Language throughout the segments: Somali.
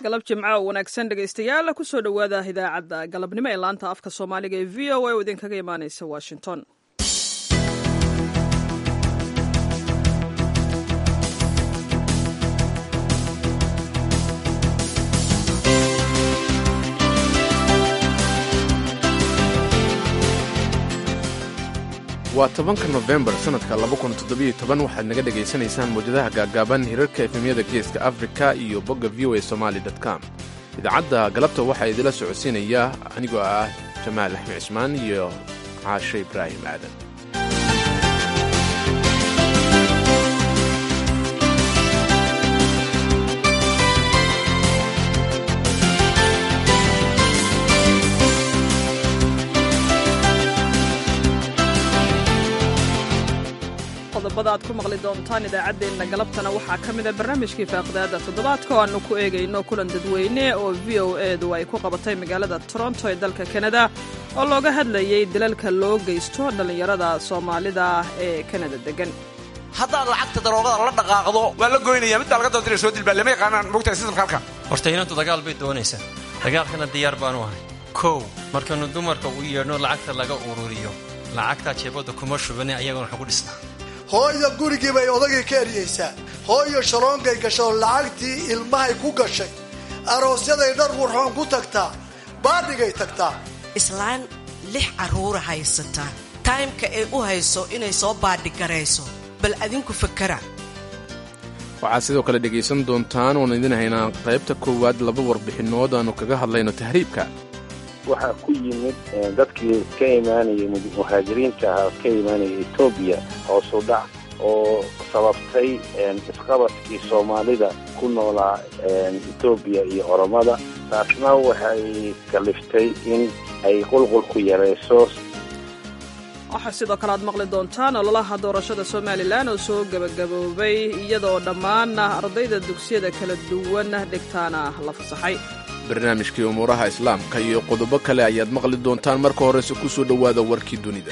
galab jimco oo wanaagsan dhegaystayaal kusoo dhowaada idaacadda galabnimo ee laanta afka soomaaliga ee v o a oo idinkaga imaaneysa washington waa tobanka nofembar sannadka waxaad naga dhegaysanaysaan mawjadaha gaaggaaban hirarka efemyada geeska afrika iyo bogga v o a somaali com idaacadda galabta waxaa idila socodsiinaya anigoo ah jamaal axmed cismaan iyo caashe ibraahim aadan qodobada aad ku maqli doontaan idaacaddeenna galabtana waxaa ka mida barnaamijkii faaqidaada toddobaadka oo aannu ku eegayno kulan dadweyne oo v o edu ay ku qabatay magaalada toronto ee dalka kanada oo looga hadlayay dalalka loo geysto dhallinyarada soomaalida ee kanada degan haddaad lacagta daroogada la dhaqaaqdo waa la goynaya midbaa laga doodira soo dilbaa lama yaqaanaan mogtahay sistamka halkan horta inantu dagaal bay doonaysaa dagaalkana diyaar baanu ahay kow markanu dumarka u yeedhno lacagta laga ururiyo lacagtaa jeebadda kuma shubane ayagana waxu ku dhisnaa hooyo gurigii bay odagay ka eryaysaa hooyo shaloonkay gasho lacagtii ilmahay ku gashay aroosyaday dhar wurxoon ku tagtaa baadhigay tagtaa islaan lix carruura haysataa taymka ay u hayso inay soo baadhigarayso bal adinku fakara waxaad sidoo kale dhegaysan doontaan oon idin haynaa qaybta koowaad laba warbixinnood aannu kaga hadlayno tahriibka waxaa ku yimid dadkii ka imaanayay muhaajiriinta ahaa ka imaanaya etoobiya hoosu dhac oo sababtay isqabadkii soomaalida ku noolaa etoobiya iyo oromada taasna waxay kaliftay in ay qulqulku yarayso waxaa sidoo kale aad maqli doontaan ololaha doorashada somalilan oo soo gebagaboobay iyadaoo dhammaan ardayda dugsiyada kala duwan dhigtaana la fasaxay barnaamijkii umuuraha islaamka iyo qodobo kale ayaad maqli doontaan marka horese ku soo dhowaada warkii dunida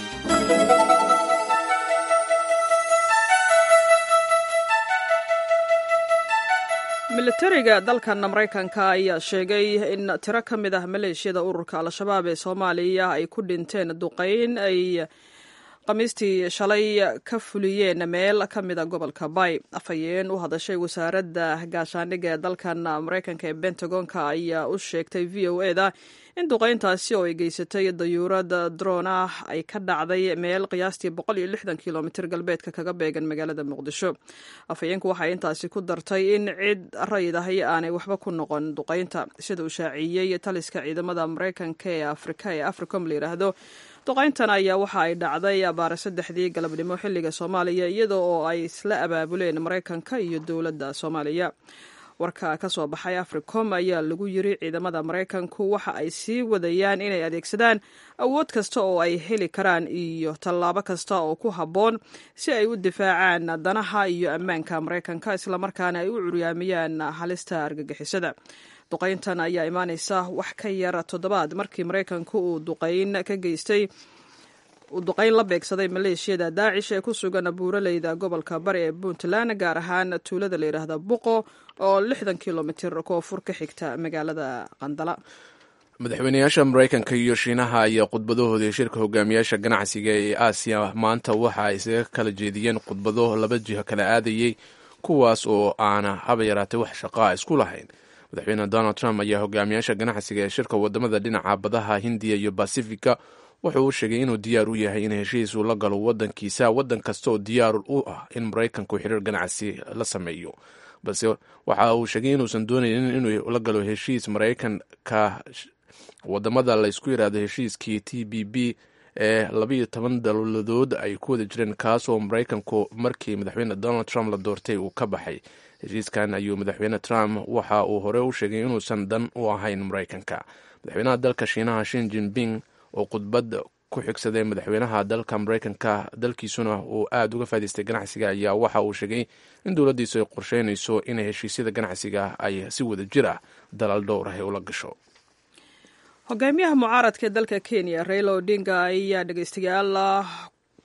militariga dalkan maraykanka ayaa sheegay in tiro ka mid ah maleeshiyada ururka al-shabaab ee soomaaliya ay ku dhinteen duqayn ay khamiistii shalay ka fuliyeen meel ka mida gobolka bay afhayeen u hadashay wasaaradda gaashaandhigga ee dalkan maraykanka ee bentagonka ayaa u sheegtay v o eda in duqayntaasi oo ay geysatay dayuurad droon ah ay ka dhacday meel qiyaastii kilomitr galbeedka kaga beegan magaalada muqdisho afhayeenku waxay intaasi ku dartay in cid raydahay aanay waxba ku noqon duqaynta sida uu shaaciyey taliska ciidamada maraykanka ee afrika ee africom la yidhaahdo duqayntan ayaa waxa ay dhacday abaare saddexdii galabnimo xilliga soomaaliya iyada oo ay isla abaabuleen maraykanka iyo dowladda soomaaliya warka ka soo baxay africom ayaa lagu yiri ciidamada maraykanku waxa ay sii wadayaan inay adeegsadaan awood kasta oo ay heli karaan iyo tallaabo kasta oo ku habboon si ay u difaacaan danaha iyo ammaanka maraykanka islamarkaana ay u curyaamiyaan halista argagixisada duqayntan ayaa imaaneysa wax ka yar toddobaad markii maraykanku uu duqayn ka geystay uu duqayn la beegsaday maleeshiyada daacish ee ku sugan buuraleyda gobolka bari ee puntland gaar ahaan tuulada la yidhaahda buqo oo lixdan kilomitir koonfur ka xigta magaalada qandala madaxweynayaasha maraykanka iyo shiinaha ayaa khudbadahoodii shirka hogaamiyaasha ganacsiga ee aasiya maanta waxa ay isaga kala jeediyeen khudbado laba jiho kala aadayey kuwaas oo aana haba yaraatay wax shaqaa isku lahayn madaxweyne donald trump ayaa hogaamiyaasha ganacsiga ee shirka wadamada dhinaca badaha hindiya iyo basifika wuxuu u sheegay inuu diyaar u yahay in heshiis uu la galo wadankiisa wadan kasta oo diyaar u ah in maraykanku xiriir ganacsi la sameeyo balse waxa uu sheegay inuusan doonaynin inuu la galo heshiis maraykanka wadamada laysku yidhaahdo heshiiskii t b b ee labayo toban dowladood ay ku wada jireen kaasoo maraykanku markii madaxweyne donald trump la doortay uu ka baxay heshiiskan ayuu madaxweyne trump waxa uu hore u sheegay inuusan dan u ahayn maraykanka madaxweynaha dalka shiinaha shin jinping oo khudbad ku xigsaday madaxweynaha dalka maraykanka dalkiisuna uu aada uga faa'idaystay ganacsiga ayaa waxa uu sheegay in dowladdiisu ay qorsheynayso inay heshiisyada ganacsiga ay si wada jir ah dalal dhowr ah ula gasho hogaamiyaha mucaaradka ee dalka kenya raila odinga ayaa dhegeystayaal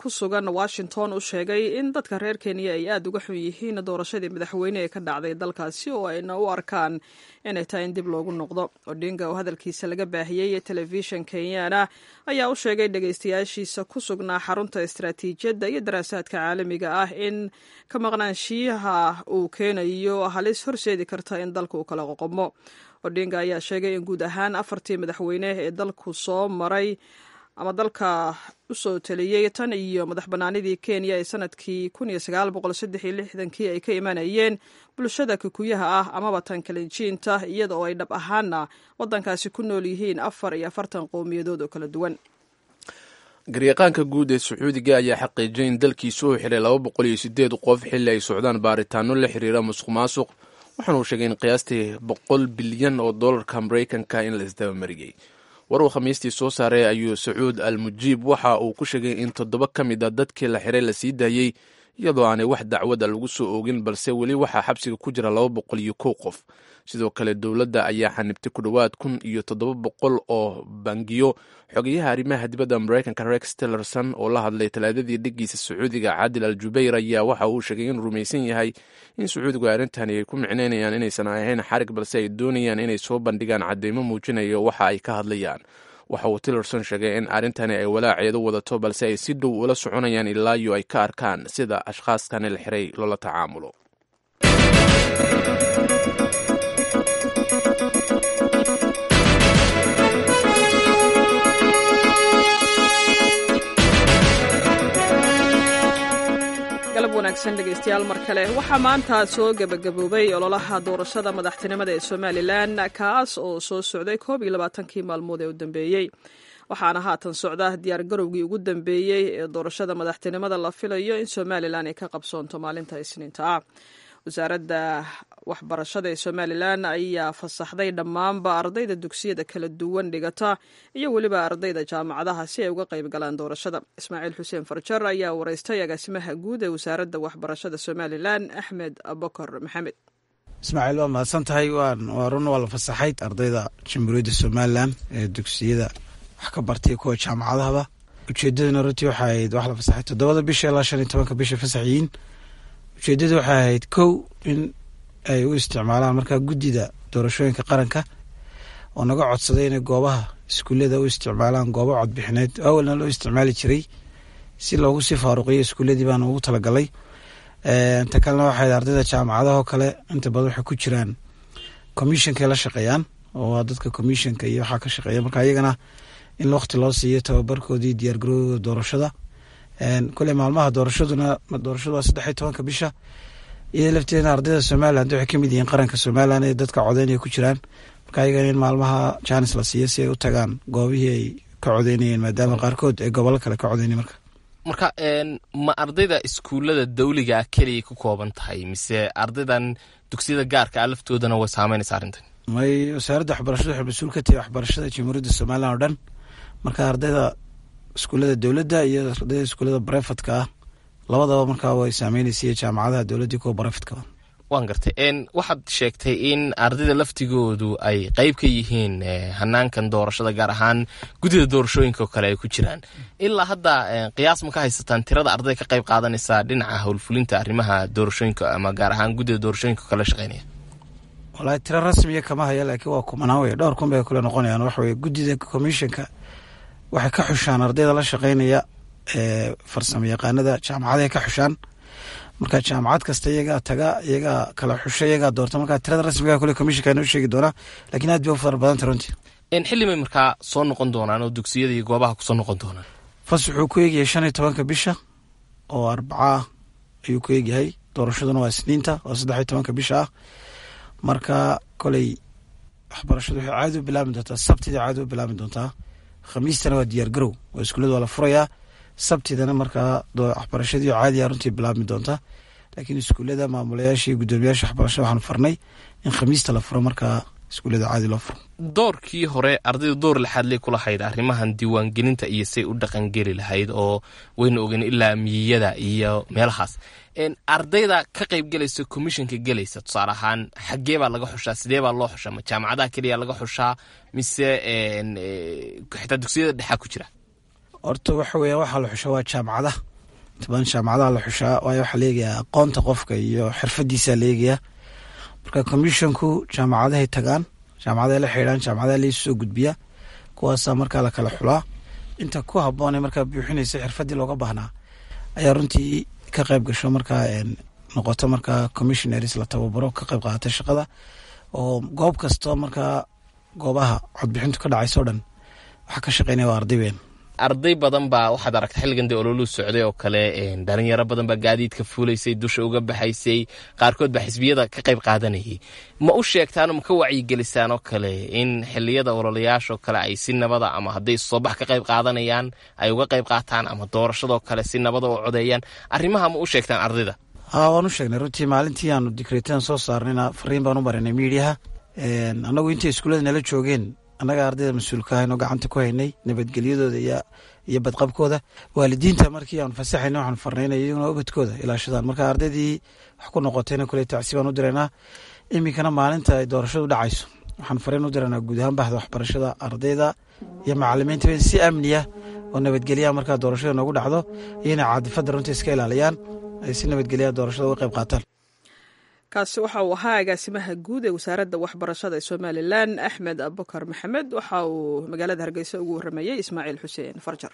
ku sugan washington u sheegay in dadka reer kenya ay aada uga xun yihiin doorashadii madaxweyne ee ka dhacday dalkaasi oo ayna u arkaan inay tahay in dib loogu noqdo odinga oo hadalkiisa laga baahiyey telefishin kenyana ayaa u sheegay dhegeystayaashiisa ku sugnaa xarunta istaraatiijiyadda iyo daraasaadka caalamiga ah in ka maqnaanshiyaha uu keenayo halis horseedi karta in dalka uu kala qoqomo odinga ayaa sheegay in guud ahaan afartii madaxweyne ee dalku soo maray ama dalka usoo taliyey tan iyo madax banaanidii kenya ee sanadkii kii ay ka imanayeen bulshada kikuyaha ah amaba tan kalinjiinta iyada oo ay dhab ahaana wadankaasi ku nool yihiin afar iyo afartan qowmiyadood oo kala duwan garyaqaanka guud ee sacuudiga ayaa xaqiijiyay in dalkiisu uu xiray laba boqol iyo sideed qof xilli ay socdaan baaritaano la xiriira musuq maasuq waxaana uu sheegay in qiyaastii boqol bilyan oo dollarka maraykanka in la isdabamariyey war uu khamiistii soo saaray ayuu sacuud al mujiib waxa uu ku sheegay in toddoba ka mid a dadkii la xiray la sii daayey iyadoo aanay wax dacwada lagu soo oogin balse weli waxaa xabsiga ku jira laba boqol iyo kow qof sidoo kale dowladda ayaa xanibtay ku dhowaad kun iyo toddoba boqol oo bangiyo xogeyaha arrimaha dibadda maraykanka rex tillerson oo la hadlay talaadadii dhigiisa sacuudiga caadil al jubayr ayaa waxa uu sheegay inuu rumaysan yahay in sacuudigu arrintani ay ku micnaynayaan inaysan ahayn xarig balse ay doonayaan inay soo bandhigaan cadeymo muujinaya waxa ay ka hadlayaan waxa uu tillerson sheegay in arrintani ay walaaceedu wadato balse ay si dhow ula soconayaan ilaa iyo ay ka arkaan sida ashkhaaskani la xiray loola tacaamulo galab wanaagsan dhegaystayaal mar kale waxaa maanta soo gebagaboobay ololaha doorashada madaxtinimada ee somalilan kaas oo soo socday koob iyo labaatankii maalmood ee u dambeeyey waxaana haatan socda diyaar garowgii ugu dambeeyey ee doorashada madaxtinimada la filayo in somalilan ay ka qabsoonto maalinta isniinta ah wasaaradda waxbarashada ee somalilan ayaa fasaxday dhammaanba ardayda dugsiyada kala duwan dhigata iyo weliba ardayda jaamacadaha si ay uga qayb galaan doorashada ismaaciil xuseen farjar ayaa wareystay agaasimaha guud ee wasaaradda waxbarashada somalilan axmed abukar maxamed ismaaciil waa mahadsan tahay waa run waa la fasaxay ardayda jamhuuriyadda somalilan ee dugsiyada wax ka bartay kuwa jaamacadahaba ujeedadana runtii waxay ahayd wax la fasaxay toddobada bisha ilaa shan iyo tobanka bisha fasaxyiin ujeedadu waxay ahayd kow in ay u isticmaalaan markaa guddida doorashooyinka qaranka oo naga codsaday inay goobaha iskuullada u isticmaalaan goobo codbixineed awalna loo isticmaali jiray si loogu sii faaruqiyo iskuulladii baan ugu talagalay ta kalena waxay ahayd ardayda jaamacadahoo kale inta badan waxay ku jiraan commishonkay la shaqeeyaan oo waa dadka commissionka iyo waxaa ka shaqeeya marka iyagana in waqti loo siiyo tababarkoodii diyaargarowga doorashada kule maalmaha doorashaduna doorashadu waa saddex iyo tobanka bisha iyada lafteedna ardayda somaliland waxay kamid yihiin qaranka somalilan ee dadka codeynaya ku jiraan marka ayagana in maalmaha jaanis la siiyo si ay u tagaan goobihii ay ka codeynayeen maadaama qaarkood ay gobollo kale ka codeynay marka marka ma ardayda iskuullada dawligaa keliya ku kooban tahay mise ardaydan dugsiyada gaarka ah laftoodana way saameynaysa arrintan may wasaaradda waxbarashada waxay mas-uul ka tahay waxbarashada jamhuuriyadda somalilan oo dhan marka ardayda iskuullada dowladda iyo ardayda iskuullada barefadka ah labadaba markaa way saameynaysa iyo jaamacadaha dowladda kuwa barefadkaa waan gartay waxaad sheegtay in ardayda laftigoodu ay qeyb ka yihiin hanaankan doorashada gaar ahaan guddida doorashooyinka oo kale ay ku jiraan ilaa hadda qiyaas ma ka haysataan tirada arday ka qeyb qaadanaysa dhinaca howlfulinta arrimaha doorashooyinka ama gaar ahaan guddida doorashooyinka oo kale shaqeynaya walahi tiro rasmiya kama haya laakiin waa kumanaan wey dhowr kun bay kule noqonayaan waxa weye guddida commissionka waxay ka xushaan ardayda la shaqeynaya ee farsamo yaqaanada jaamacadahay ka xushaan marka jaamacad kasta iyagaa taga iyagaa kala xusha iyagaa doorta marka tirada rasmiga kule commissionka inoo sheegi doonaa lakiin aad bay u fara badanta runtii xillimay markaa soo noqon doonaan oo dugsiyada iyo goobaha kusoo noqon doonaan fas wuxuu ku eegyahay shan iyo tobanka bisha oo arbaca ah ayuu ku eegyahay doorashaduna waa isniinta oo saddex iyo tobanka bisha ah marka koley waxbarashadu waxay caadi u bilaabi doontaa sabtida caadi u bilaabi doontaa khamiistana waa diyaar garow oo iskuullada waa la furayaa sabtidana markaa waxbarashadii caadiya runtii bilaabmi doonta laakiin iskuullada maamulayaasha iyo guddoomiyaasha waxbarashada waxaanu farnay in khamiista la furo markaa iskuullada caadi loo furo doorkii hore ardayda door laxaadley ku lahayd arrimahan diiwaangelinta iyo say u dhaqangeli lahayd oo waynu ogeyn ilaa miyiyada iyo meelahaas ardayda ka qayb gelaysa commissionka gelaysa tusaale ahaan xaggee baa laga xushaa sidee baa loo xushaa ma jaamacadaha keliya laga xushaa mise xitaa dugsiyada dhexaa ku jira horta waxa weya waxaa la xusha waa jaamacadaha inta badan jaamacadaha la xushaa waayo waxaa leegayaa aqoonta qofka iyo xirfadiisa leegayaa marka commissionku jaamacadahay tagaan jaamacadaha la xidhaan jaamacadaha laisu soo gudbiya kuwaasaa markaa la kala xulaa inta ku haboone markaa buuxinaysa xirfadii looga baahnaa ayaa runtii ka qayb gasho markaa noqoto markaa commissionaries la tababaro ka qayb qaata shaqada oo goob kasta markaa goobaha codbixintu ka dhacayso o dhan waxaa ka shaqeynaya waa arday weyn arday badan baa waxaad aragta xilligan dee ololuu socday oo kale dhalinyaro badan baa gaadiidka fuulaysay dusha uga baxaysay qaarkood baa xisbiyada ka qayb qaadanayay ma u sheegtaanoo ma ka wacyigelisaan oo kale in xiliyada ololayaashoo kale ay si nabada ama hadday soobax ka qayb qaadanayaan ay uga qayb qaataan ama doorashadoo kale si nabada u codeeyaan arrimaha ma u sheegtaan ardayda haa waan u sheegnay runtii maalintii aanu dikreetan soo saarnayna fariin baan u marinay miidiyaha annagu intay iskuullada nala joogeen annaga ardayda mas-uulka ahayn oo gacanta ku haynay nabadgelyadooda iyo badqabkooda waalidiinta markii aanu fasaxayna waxaanu farnaynay iyaguna ubadkooda ilaashadaan marka ardaydii wax ku noqotayna kule tacsi baan u diraynaa iminkana maalinta ay doorashadu dhacayso waxaan fariin u diraynaa guud ahaan baxda waxbarashada ardayda iyo macalimiinta si amniya oo nabadgelyaha markaa doorashada noogu dhacdo iyo inay caadifada runtii iska ilaaliyaan ay si nabadgelyaha doorashada uga qayb qaataan kaasi waxa uu ahaa agaasimaha guud ee wasaaradda waxbarashada ee somalilan axmed abukar maxamed waxa uu magaalada hargeysa ugu waramayey ismaaciil xuseen farjar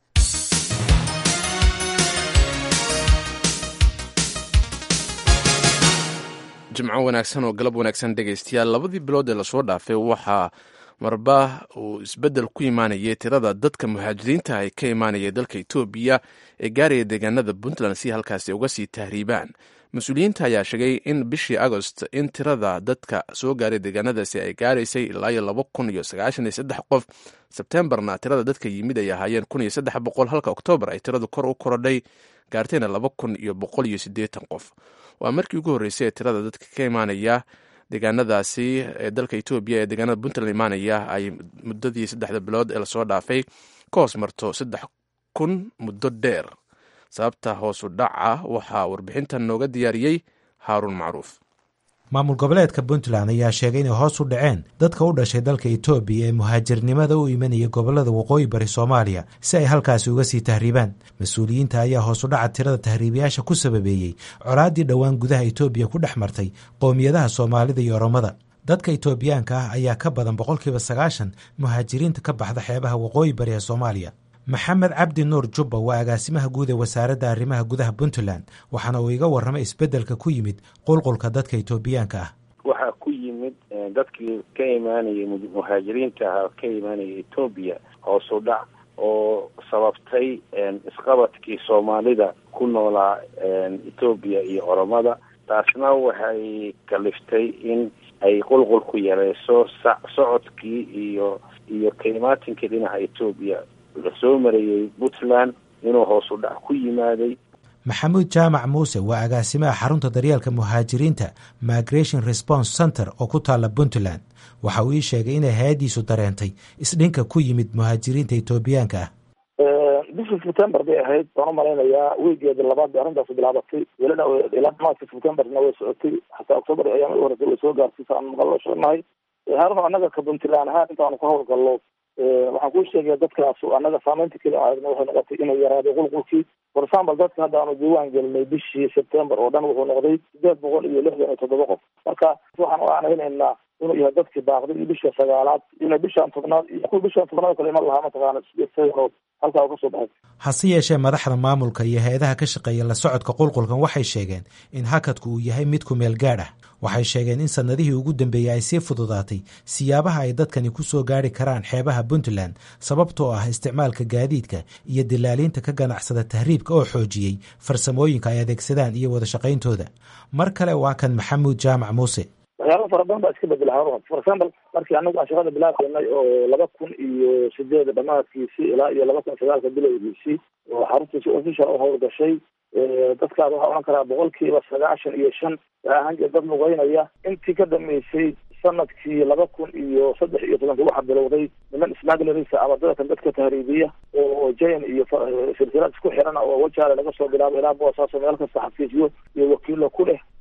jimco wanaagsan oo galab wanaagsan dhegaystayaal labadii bilood ee lasoo dhaafay waxaa marba uu isbeddel ku imaanayay tirada dadka muhaajiriinta ay ka imaanaya dalka etoobiya ee gaaraya deegaanada puntland si halkaasi uga sii tahriibaan mas-uuliyiinta ayaa sheegay in bishii agost in tirada dadka soo gaaray deegaanadaasi ay gaaraysay ilaa iyo laba kun iyo sagaashan iyo saddex qof sebtembarna tirada dadka yimid ay ahaayeen kun iyo saddex boqol halka oktoobar ay tiradu kor u korodhay gaartayna laba kun iyo boqol iyo siddeetan qof waa markii ugu horreysay ee tirada dadka ka imaanaya deegaanadaasi ee dalka etoobiya ee deegaanada puntland imaanaya ay muddadii saddexda bilood ee lasoo dhaafay ka hoos marto saddex kun muddo dheer sababta hoosu dhaca waxaa warbixintan nooga diyaariyey haaruun macruuf maamul goboleedka puntland ayaa sheegay inay hoos u dhaceen dadka u dhashay dalka etoobiya ee muhaajirnimada u imanaya gobolada waqooyi bari soomaaliya si ay halkaasi uga sii tahriibaan mas-uuliyiinta ayaa hoos u dhaca tirada tahriibayaasha ku sababeeyey colaaddii dhowaan gudaha etoobiya ku dhex martay qowmiyadaha soomaalida iyo oromada dadka etoobiyaanka ah ayaa ka badan boqolkiiba sagaashan muhaajiriinta ka baxda xeebaha waqooyi bari ee soomaaliya maxamed cabdi nuur jubba waa agaasimaha guud ee wasaaradda arrimaha gudaha puntland waxaana uu iga warramay isbeddelka ku yimid qulqulka dadka etoobiyaanka ah waxaa ku yimid dadkii ka imaanayay muhaajiriinta ahaa ka imaanaya etoobiya hoosu dhac oo sababtay isqabadkii soomaalida ku noolaa etoobiya iyo oromada taasna waxay kaliftay in ay qulqulku yareyso socodkii iyo iyo kaimaatinkii dhinaca etoobiya lasoo marayey puntland inuu hoosu dhac ku yimaaday maxamuud jaamac muuse waa agaasimaha xarunta daryeelka muhaajiriinta migration response center oo ku taalla puntland waxa uu ii sheegay inay hay-addiisu dareentay isdhinka ku yimid muhaajiriinta etoobiyaanka ah bishii september bay ahayd waan u malaynayaa wiigeeda labaad bay arrintaas bilaabatay welina ilaa dhamaadka septemberna way socotay xataa octoober ayaama u horeysay way soo gaarsiisa aan maqallo sheegnahay harun annaga ka puntland ahaan intaanu ka howlgallo waxaan kuu sheegaya dadkaas annaga saameynta keli aadna waxay noqotay inay yaraaday qulqulkii for example dadka hadda aanu diiwaan gelinay bishii september oo dhan wuxuu noqday sideed boqol iyo lixdan iyo toddoba qof marka waxaan u aanaynaynaa inuu yahay dadkii baaqday iyo bisha sagaalaad ina bishaan tobnaad iyo kuwa bishaan tobnaad kale iman lahaa mataqaana sideed halkaa ka soo baxay hase yeeshee madaxda maamulka iyo hay-adaha ka shaqeeya la socodka qulqulkan waxay sheegeen in hakadku uu yahay mid ku meel gaadh ah waxay sheegeen in sannadihii ugu dambeeyey ay sii fududaatay siyaabaha ay dadkani ku soo gaari karaan xeebaha puntland sababtoo ah isticmaalka gaadiidka iyo dilaaliinta ka ganacsada tahriibka oo xoojiyey farsamooyinka ay adeegsadaan iyo wada shaqayntooda mar kale waa kan maxamuud jaamac muuse waxyaaba fara badan baa iska bedela harun for example markii anagu aan shaqada bilaabaynay oo laba kun iyo sideeda dhamaadkiisii ilaa iyo laba kun sagaalka bilowgiisii oo xaruntiisi official u howlgashay dadkaas waxaa odhan karaa boqolkiiba sagaashan iyo shan waxaa ahaan jira dad lugeynaya intii ka dhameysay sanadkii laba kun iyo saddex iyo tobanka waxaa bilowday niman smaglerisa ama dadkan dadka tahriibiya oo jain iyo silsilad isku xiran oo wajaale laga soo bilaabo ilaa boosaaso meel kasta xafiisyo iyo wakiilo ku leh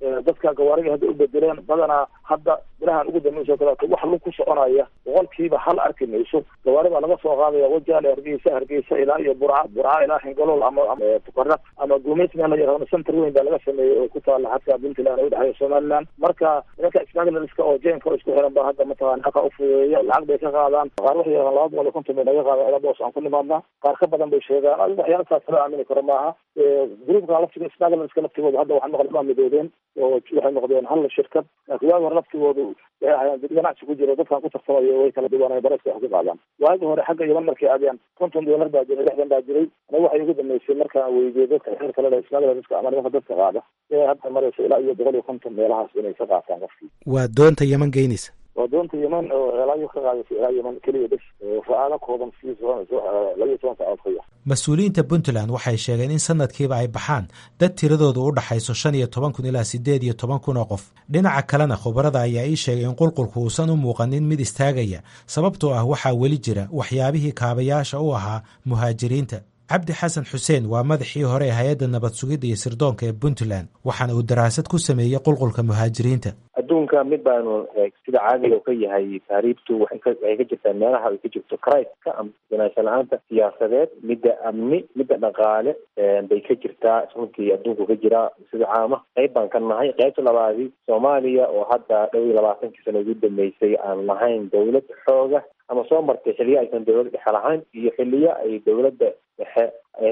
dadka gawaariga hadda u bedeleen badanaa hadda bilahan ugu dambeysoo kaleeto wax lug ku soconaya boqolkiiba hal arki mayso gawaari baa laga soo qaadaya wajaale hargeysa hargeysa ilaa iyo burca burca ilaa xingalool ama tukaraq ama gumeys meel la yaqaano center weyn baa laga sameeyey oo ku taala xadka puntland oo udhexeeya somaliland marka nimanka smaglerska oo jeenka oo isku xiran baa hadda mataqana xaqa ufudeeya lacag bay ka qaadaan qaar waxay yaqaan laba boqol iyo konton bay naga qaadaan ilaa boos aan ku nimaadnaa qaar ka badan bay sheegaan adiga waxyaala saas la aamini karo maaha groupka laftiga smaglerska laftigooda hadda waxaa maqli waa midoobeen oo waxay noqdeen hal shirkad laakiin waagi hore laftigoodu waxay ahaayeen dad ganacsi ku jiro dadkan ku tartamayo way kala duwanay bareska wax ku qaadaan waagi hore xagga yaman markay aadeen konton doolar baa jiray lixdan baa jiray aniga waxay ugu dambeysay markaan weydiiyey dadka reer kale le smaglerska ama nimanka dadka qaada inay hadda marayso ilaa iyo boqol iyo konton meelahaas inay ka qaataan qofkii waa doonta yeman geynaysa waa doonta yeman oo elaayo ka qaadaysa ilaa yeman keliya bes fa-aalo kooban sii labaiyo toban saacood ka yar mas-uuliyiinta puntland waxay sheegeen in sanadkiiba ay baxaan dad tiradooda u dhaxayso shan iyo toban kun ilaa siddeed iyo toban kun oo qof dhinaca kalena khubarada ayaa ii sheegay in qulqulku uusan u muuqanin mid istaagaya sababtoo ah waxaa weli jira waxyaabihii kaabayaasha u ahaa muhaajiriinta cabdi xasan xuseen waa madaxii hore ee hay-adda nabad sugidda iyo sirdoonka ee puntland waxaana uu daraasad ku sameeyey qulqulka muhaajiriinta adduunka mid baanu sida caadiga ka yahay taariibtu waxay ka waxay ka jirtaa meelaha ay ka jirto criska ama ganaansho la-aanta siyaasadeed midda amni midda dhaqaale bay ka jirtaa runtii adduunku ka jiraa sida caama qayb baan ka nahay qaybta labaadi soomaaliya oo hadda dhow iyo labaatankii sano ugu dambeysay aan lahayn dawlad xooga ama soo martay xiliyo aysan dawlad dhexe lahayn iyo xiliyo ay dawladda dhexe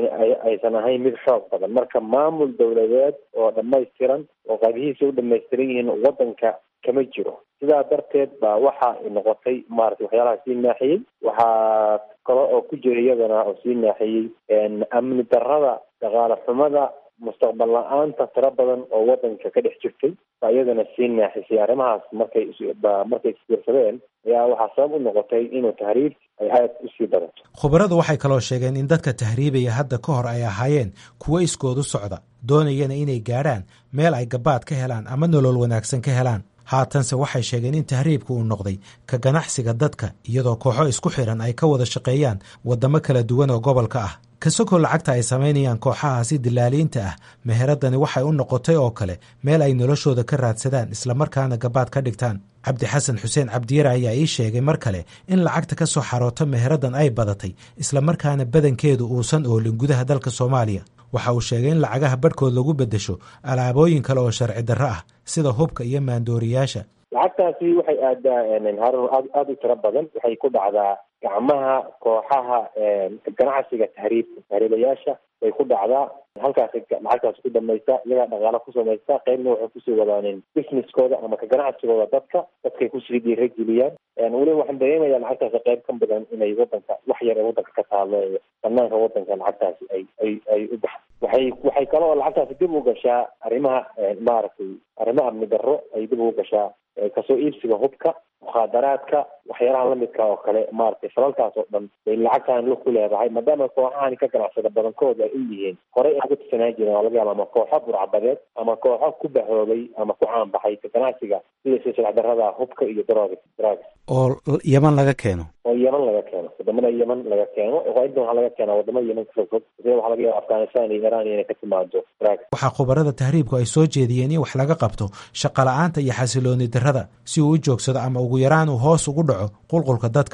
aysan ahayn mid xoog badan marka maamul dawladeed oo dhamaystiran oo qaybihiisa u dhamaystiran yihiin wadanka kama jiro sidaa darteed baa waxa noqotay maaragtay waxyaalaha sii naaxiyey waxaa kale oo ku jira iyadana oo sii naaxiyey amni darrada dhaqaale xumada mustaqbal la-aanta tiro badan oo wadanka ka dhex jirtay baa iyadana sii naaxisay arrimahaas markay markay isbiirsadeen ayaa waxaa sabab u noqotay inuu tahriib ay aad usii badato khubaradu waxay kaloo sheegeen in dadka tahriibaya hadda ka hor ay ahaayeen kuwo iskoodu socda doonayana inay gaadhaan meel ay gabaad ka helaan ama nolol wanaagsan ka helaan haatanse waxay sheegeen in tahriibku uu noqday ka ganacsiga dadka iyadoo kooxo isku xiran ay ka wada shaqeeyaan waddamo kala duwan oo gobolka ah kasokoo lacagta ay samaynayaan kooxahaasi dilaaliinta ah meheradani waxay u noqotay oo kale meel ay noloshooda ka raadsadaan islamarkaana gabaad ka dhigtaan cabdi xasan xuseen cabdiyare ayaa ii sheegay mar kale in lacagta ka soo xaroota meheradan ay badatay islamarkaana badankeedu uusan oolin gudaha dalka soomaaliya waxa uu sheegay in lacagaha badhkood lagu beddesho alaabooyin kale oo sharci darro ah sida hubka iyo maandooriyaasha lacagtaasi waxay aadaa harun aad aada u tiro badan waxay ku dhacdaa gacmaha kooxaha ganacsiga tahriibka tahriibayaasha bay ku dhacdaa halkaas lacagtaas ku dhamaysta iyagaa dhaqaala ku samaysta qaybna waxay kusii wadaanin businesskooda ama ka ganacsigooda dadka dadkay kusii dhiirageliyaan weliba waxaan dareemayaa lacagtaasi qayb ka badan inay wadanka wax yar ee wadanka ka taalo banaanka wadanka lacagtaasi ay ay ay u baxdo waxay waxay kaloo lacagtaasi dib u gashaa arrimaha maaragtay arrimo amni darro ay dib ugu gashaa kasoo iibsiga hubka mukhaadaraadka waxyaalaha lamidka oo kale maaragtay falalkaas oo dhan bay lacagtan lu ku leedahay maadaama kooxahani ka ganacsada badankooda ay u yihiin horey ay uga tirsanaan jireen waa laga yaaba ama kooxo burcabadeed ama kooxo ku bahoobay ama ku caanbaxay ka ganacsiga sida silsilac darrada hubka iyo drog drugs oo yeman laga keeno oo yeman laga keeno wadamada yeman laga keeno inta waxaa laga keenaa wadamada yeman kasoo fog sida waxaa laga yaaba afghanistan iyo iran inay ka timaado drugs waxaa khubarada tahriibku ay soo jeediyeen in wax laga qabto shaqa la-aanta iyo xasilooni darrada si uu u joogsado ama ugu yaraan uu hoos ugu dhaco qulqulka dadka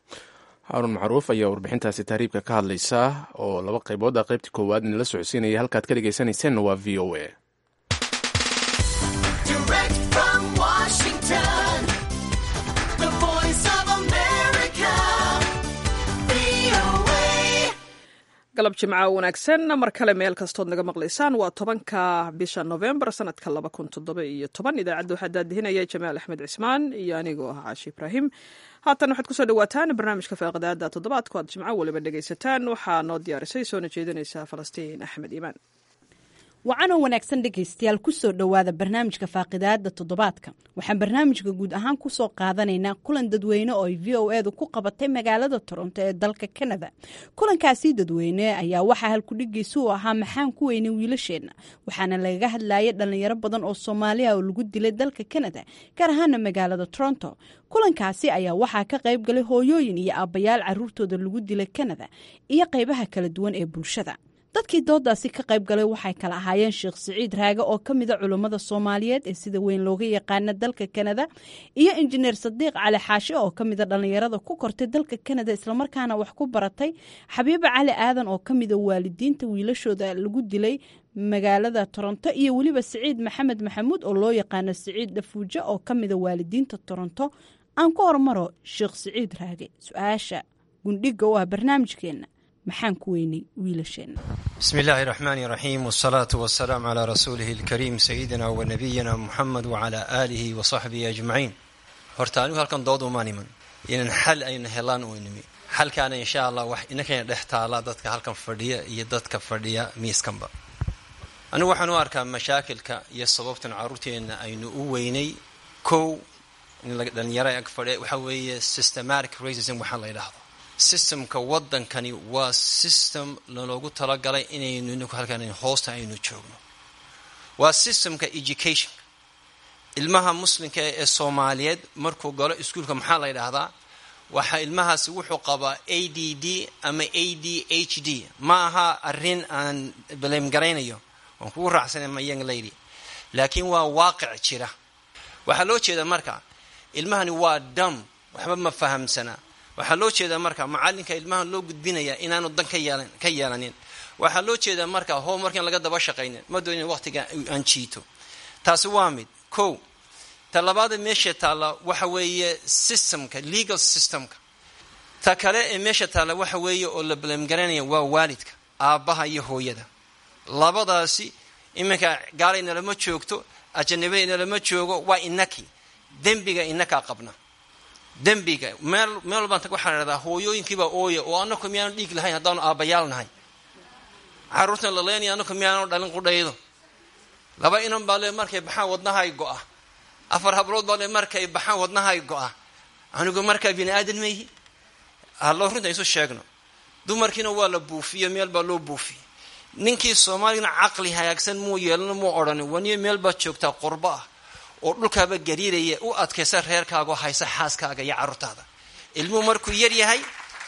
haarun macruuf ayaa warbixintaasi tahriibka ka hadlaysa oo laba qaybood ah qaybtii koowaad inala socodsiinaya halkaad ka dhegaysanayseena waa v o a galab jimca wanaagsan mar kale meel kastood naga maqlaysaan waa tobanka bisha novembar sanadka laba kun toddoba iyo toban idaacadda waxaa daadihinaya jamaal axmed cismaan iyo anigoo ah caashi ibraahim haatan waxaad kusoo dhawaataan barnaamijka faaqadaada toddobaadku aad jimco waliba dhegaysataan waxaa noo diyaarisay soona jeedinaysa falastiin axmed iimaan wacanoo wanaagsan dhegaystayaal kusoo dhowaada barnaamijka faaqidaada toddobaadka waxaan barnaamijka guud ahaan kusoo qaadanaynaa kulan dadweyne oo ay v o edu ku qabatay magaalada toronto ee dalka kanada kulankaasi dadweyne ayaa waxaa halkudhigiisa u ahaa maxaan ku weynay wiilasheenna waxaana lagaga hadlayay dhalinyaro badan oo soomaaliya oo lagu dilay dalka kanada gaar ahaana magaalada toronto kulankaasi ayaa waxaa ka qayb galay hooyooyin iyo aabbayaal caruurtooda lagu dilay kanada iyo qaybaha kala duwan ee bulshada dadkii doodaasi ka qayb galay waxay kala ahaayeen sheekh siciid raage oo ka mida culummada soomaaliyeed ee sida weyn looga yaqaana dalka kanada iyo injineer sadiiq cali xaashi oo ka mida dhallinyarada ku kortay dalka kanada islamarkaana wax ku baratay xabiiba cali aadan oo ka mida waalidiinta wiilashooda lagu dilay magaalada toronto iyo weliba siciid maxamed maxamuud oo loo yaqaano siciid dhafuujo oo ka mida waalidiinta toronto aan ku hormaro sheekh siciid raage su-aasha gundhiga u ah barnaamijkeenna maxaan ku weynay wiilasheenna bismi illaahi raxmaani raxiim wsalaatu wasalaamu calaa rasuulihi alkariim sayidina wa nabiyina muxamed wacalaa aalihi wa saxbihi ajmaciin horta anigu halkan dood umaan iman inan xal ayna helaan u nimi xalkaana insha allah wax inankayna dhex taala dadka halkan fadhiya iyo dadka fadhiya miiskanba anigu waxaan u arkaa mashaakilka iyo sababtan caruurteenna aynu u weynay kow dhalinyaro ag fadhiya waxaa weeye systematic racism waxaa la yidhaahdo systemka waddankani waa system laloogu talagalay inaynu ininku halkan hoosta aynu joogno waa systemka education ilmaha muslimka ee soomaaliyeed markuu galo iskuolka maxaa la yidhaahdaa waxa ilmahaasi wuxuu qabaa a d d ama a d h d ma aha arrin aan baleemgaraynayo waan kugu raacsanay ma young lady laakiin waa waaqic jira waxaa loo jeedaa marka ilmahani waa dam waxba ma fahamsanaa waxaa loo jeedaa marka macalinka ilmaha loo gudbinaya inaanu dan ka yeelanin waxaa loo jeedaa marka homeworkan laga daba shaqaynin ma doonin waqtiga aan jiito taasi waa mid ko ta labaada meesha taalla waxa weeye systemka legal systemka ta kale ee meesha taalla waxa weeye oo la balemgaranaya waa waalidka aabbaha iyo hooyada labadaasi iminka gaalaynalama joogto ajanabiynalama joogo waa inaki dembiga inakaa qabna dembiga meel meel walbaan tag waxaan idhahdaa hooyooyinkiibaa ooya oo annaku miyaanu dhiig lahayn haddaanu aabbayaal nahay carruurtan la leenaya annaku miyaanu dhalin qudhaydo laba inan baa le markay baxaan wadnahay go-a afar hablood baa le markay baxaan wadnahay go-a anigu markaa bini aadan mayhi hallo runta isu sheegno dumarkiina waa la buufiyo meel baa loo buufiyey ninkii soomaaligana caqli hagaagsan muu yeelano muu odhanin waniyo meel baad joogtaa qurbo ah oo dhulkaaba gariiraya u adkaysa reerkaaga oo haysa xaaskaaga iyo carruurtaada ilmuhu markuu yar yahay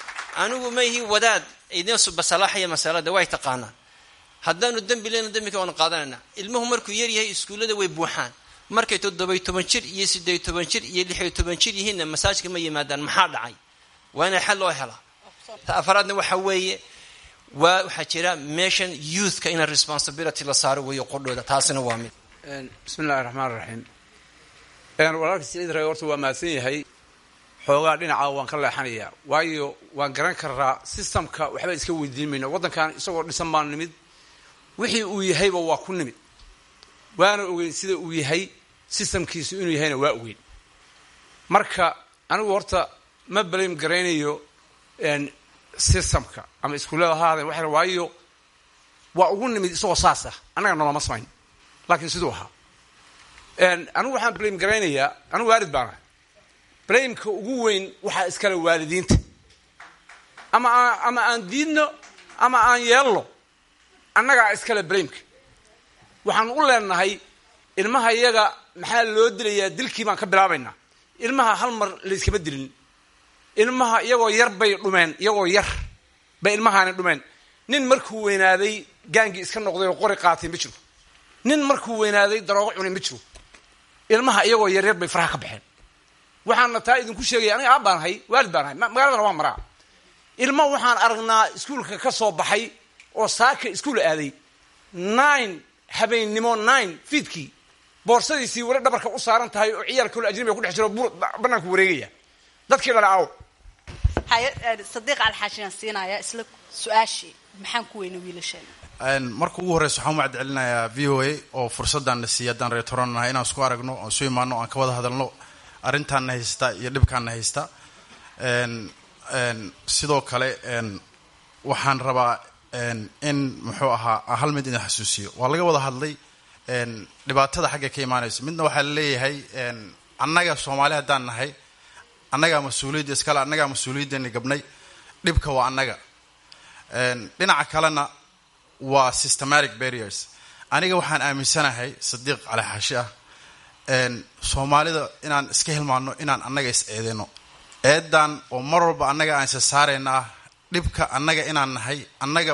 anigu mayhi wadaad idin subasalaaxaya masalada way taqaanaan haddaanu dembi leyna dembika waanu qaadanayna ilmuhu markuu yar yahay iskuullada way buuxaan markay toddobiy toban jir iyo siddeey toban jir iyo lixiyo toban jir yihiinna masaajka ma yimaadaan maxaa dhacay waa inay xal loo helaa ta afaraadna waxa weeye waa waxaa jira meeshan youthka ina responsibility la saaro weeyo qodhooda taasina waa mid bismi illahi raxmaan raxiim walaalka siciid rag horta waa mahadsan yahay xoogaa dhinaca waan ka leexanayaa waayo waan garan karaa systemka waxba iska weydiin mayno waddankan isagoo dhisan baan nimid wixii uu yahayba waa ku nimid waana ogeyn sida uu yahay systemkiisu inuu yahayna waa ogeyn marka anigu horta ma blame garaynayo systemka ama iskuullada ha ahaadeen waxa waayo waa ugu nimid isagoo saas ah annaga noloma samayn laakiin siduu ahaa anigu waxaan blame garaynayaa anigu waalid baan ahay blameka ugu weyn waxaa iskale waalidiinta ama ama aan diidno ama aan yeelno annagaa iskale blameka waxaan u leenahay ilmaha iyaga maxaa loo dilayaa dilkii baan ka bilaabaynaa ilmaha hal mar layskama dilin ilmaha iyagoo yar bay dhumeen iyagoo yar bay ilmahaani dhumeen nin markuu weynaaday gaangii iska noqday oo qori qaatay ma jiro nin markuu weynaaday daroogo cunay ma jiro ilmaha iyagoo yaryar bay faraha ka baxeen waxaana taa idinku sheegaya aniga aab baan ahay waalid baan ahay magaaladana waa maraa ilma waxaan aragnaa iskuolka ka soo baxay oo saaka iskuol aaday nine habeennimo nine fiidkii boorsadiisii weli dhabarka u saaran tahay oo ciyaal kalo ajnabiga ku dhex jiro banaanku wareegaya dadkii dhale aaw sadiiq alxaashiyan siinaya isla su-aashii maxaan ku weyna wiilasheena marka ugu horreysa waxaan u macadcelinayaa v o a oo fursaddan na siiya haddaan reer toron nahay inaan isku aragno oon isu imaano o aan ka wada hadalno arrintaanna haysta iyo dhibkaanna haysta sidoo kale waxaan rabaa in muxuu ahaa hal mid idin xasuusiyo waa laga wada hadlay dhibaatada xagga ka imaanayso midna waxaa laleeyahay annaga soomaali haddaan nahay annagaa mas-uuliyadda iskale annagaa mas-uuliyaddeeni gabnay dhibka waa annaga dhinaca kalena waa systematic barriers aniga waxaan aaminsanahay sadiiq cali xaashi ah soomaalida inaan iska hilmaano inaan annaga is eedeyno eedan oo mar walba annaga aan isa saarayna ah dhibka annaga inaan nahay annaga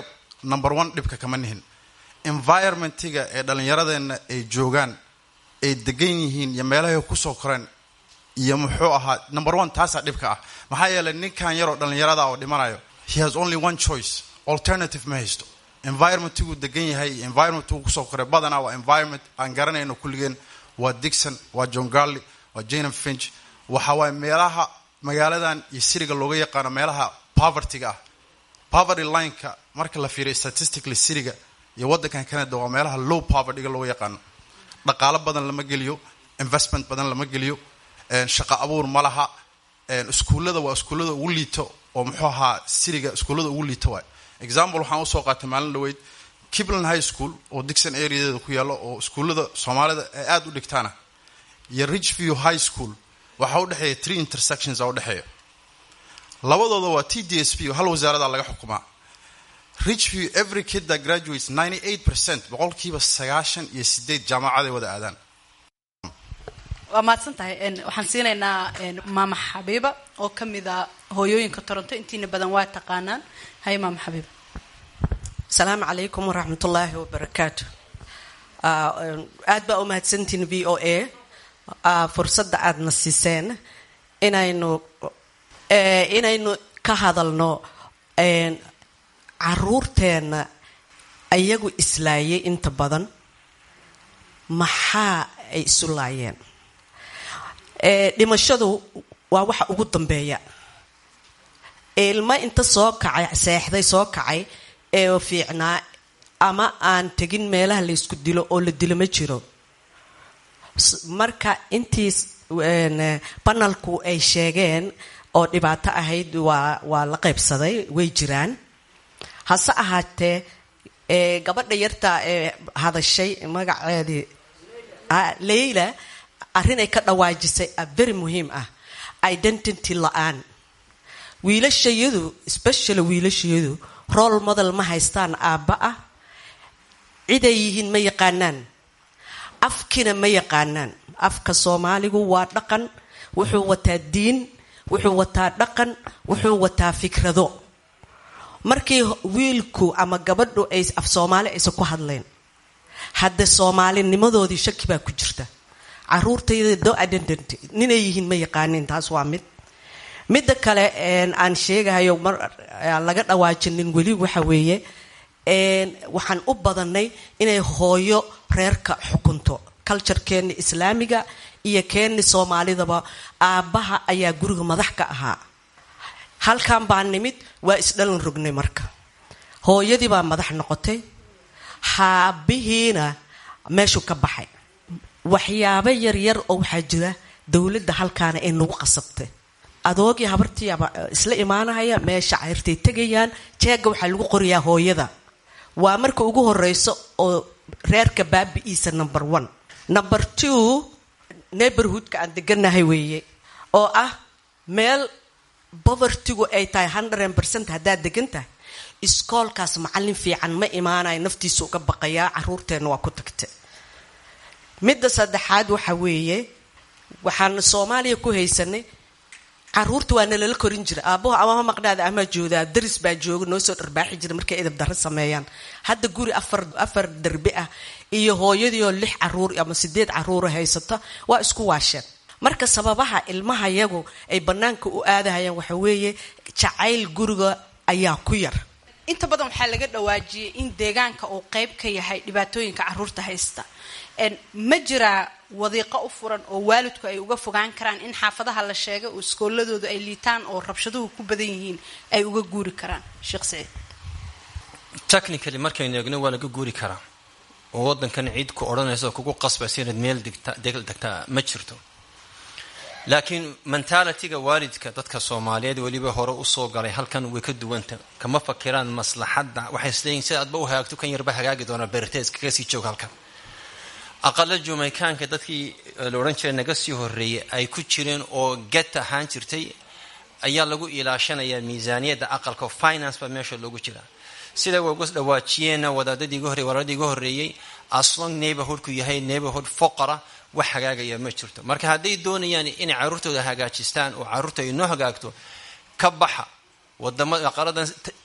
number one dhibka kama nihin environmentiga ee dhallinyaradeenna ay joogaan ay degan yihiin iyo meelahay kusoo koreen iyo muxuu ahaa number one taasaa dhibka ah maxaa yeelay ninkan yaroo dhallinyarada oo dhimanayo he has only one choice alternative ma haysto environmentiguu degan yahay iyo environmentiguu kusoo koray badanaa waa environment aan garanayno kulligeen waa dixon waa john garley waa janam finch waxa waaye meelaha magaaladan iyo siriga looga yaqaano meelaha povertyga ah poverty lineka marka la fiiriyo statistically siriga iyo waddankan canada waa meelaha low povertyga looga yaqaano dhaqaalo badan lama geliyo investment badan lama geliyo shaqo abuur ma laha iskuullada waa iskuullada ugu liito oo muxuu ahaa siriga iskuullada ugu liito waay example waxaan usoo qaatay maalin dhaweyd kibland high school oo dixon areadeeda ku yaalo oo iskuullada soomaalida ay aada u dhigtaana iyo richview high school waxaa udhexeeya three intersections a udhexeeya labadooda waa t d s p hal wasaarada laga xukumaa richview every kid that graduates ninety eight percent boqolkiiba sagaashan iyo sideed jaamacaday wada aadaan waa mahadsan tahay waxaan siinaynaa maama xabiiba oo ka mid a hooyooyinka toronto intiina badan waa taqaanaan hay maama xabiiba asalaamu calaykum waraxmatullaahi wabarakaatu aad baa u mahadsantihin v o a fursadda aadna siiseen inaynu inaynu ka hadalno caruurteenna iyagu islaayay inta badan maxaa ay isu laayeen dhimashadu waa waxa ugu dambeeya ilmo inta soo kacay seexday soo kacay ee fiicnaa ama aan tegin meelaha la ysku dilo oo la dilo ma jiro marka intii banalku ay sheegeen oo dhibaato ahayd waa waa la qaybsaday way jiraan hase ahaatee gabadha yarta ee hadashay magaceedii leyla arrin ay ka dhawaajisay a very muhiim ah identity la-aan wiilashayadu specially wiilashayadu role model ma haystaan aabba ah ciday yihiin ma yaqaanaan afkina ma yaqaanaan afka soomaaligu waa dhaqan wuxuu wataa diin wuxuu wataa dhaqan wuxuu wataa fikrado markii wiilku ama gabadhu ay af soomaali aysan ku hadlayn hadde soomaalinimadoodii shaki baa ku jirta caruurtayda do identity ninay yihiin ma yaqaanin taas waa mid midda kale aan sheegahayo mar aan laga dhawaajinin weli waxa weeye waxaan u badanay inay hooyo reerka xukunto culturekeeni islaamiga iyo keeni soomaalidaba aabbaha ayaa guriga madax ka ahaa halkan baa nimid waa isdhalan rognay marka hooyadii baa madax noqotay haabihiina meeshuu ka baxay waxyaabo yaryar oo waxaa jira dowladda halkaana ay nagu qasabtay adoogii habartiiaba isla imaanahaya meesha cayrtay tegayaan jeega waxaa lagu qoriyaa hooyada waa marka ugu horeyso oo reerka baabi-iisa number one number two neighborhoodka aan deganahay weeye oo ah meel bovertigu ay tahay hundred percent haddaad degan tahay iskoolkaas macallin fiican ma imaanayo naftiisa uga baqayaa caruurteenna waa ku tagta midda saddexaad waxa weeye waxaan soomaaliya ku haysanay caruurta waa nalala korin jira aabaho amama maqnaada amaa joodaa daris baa jooga noo soo dharbaaxi jira markay edab darro sameeyaan hadda guri afar afar derbi ah iyo hooyadiioo lix caruur ama sideed caruura haysata waa isku waasheen marka sababaha ilmaha yagu ay bannaanka u aadahayaan waxa weeye jacayl guriga ayaa ku yar inta badan waxaa laga dhawaajiyay in deegaanka uu qeyb ka yahay dhibaatooyinka caruurta haysta ma jiraa wadiiqo u furan oo waalidku ay uga fogaan karaan in xaafadaha la sheegay oo iskooladoodu ay liitaan oo rabshaduhu ku badan yihiin ay uga guuri karaan sheekh saciid technically markaynu eegno waa laga guuri karaa oo waddankan ciid ku odhanaysa oo kugu qasbaysa inaad meel degtaa ma jirto laakiin mentalityga waalidka dadka soomaaliyeed weliba hore usoo galay halkan way ka duwanta kama fakiraan maslaxadda waxay isleeyihin sida aadba u hagaagto kan yarba hagaagi doonaa bertes kaga sii joog halkan aqala jumaykaanka dadkii la odhan jiray naga sii horeeyay ay ku jireen oo get ahaan jirtay ayaa lagu ilaashanayaa miisaaniyadda aqalka finance baa meesha loogu jiraa sida way uga dhawaajiyeenna wadaadadii iga horrey walaaladii iga horreeyey aslong neighborhoodku yahay neighborhood foqara wax hagaagaya ma jirto marka hadday doonayaan inay carruurtooda hagaajistaan oo carruurta ay noo hagaagto ka baxa wadamada aqaladan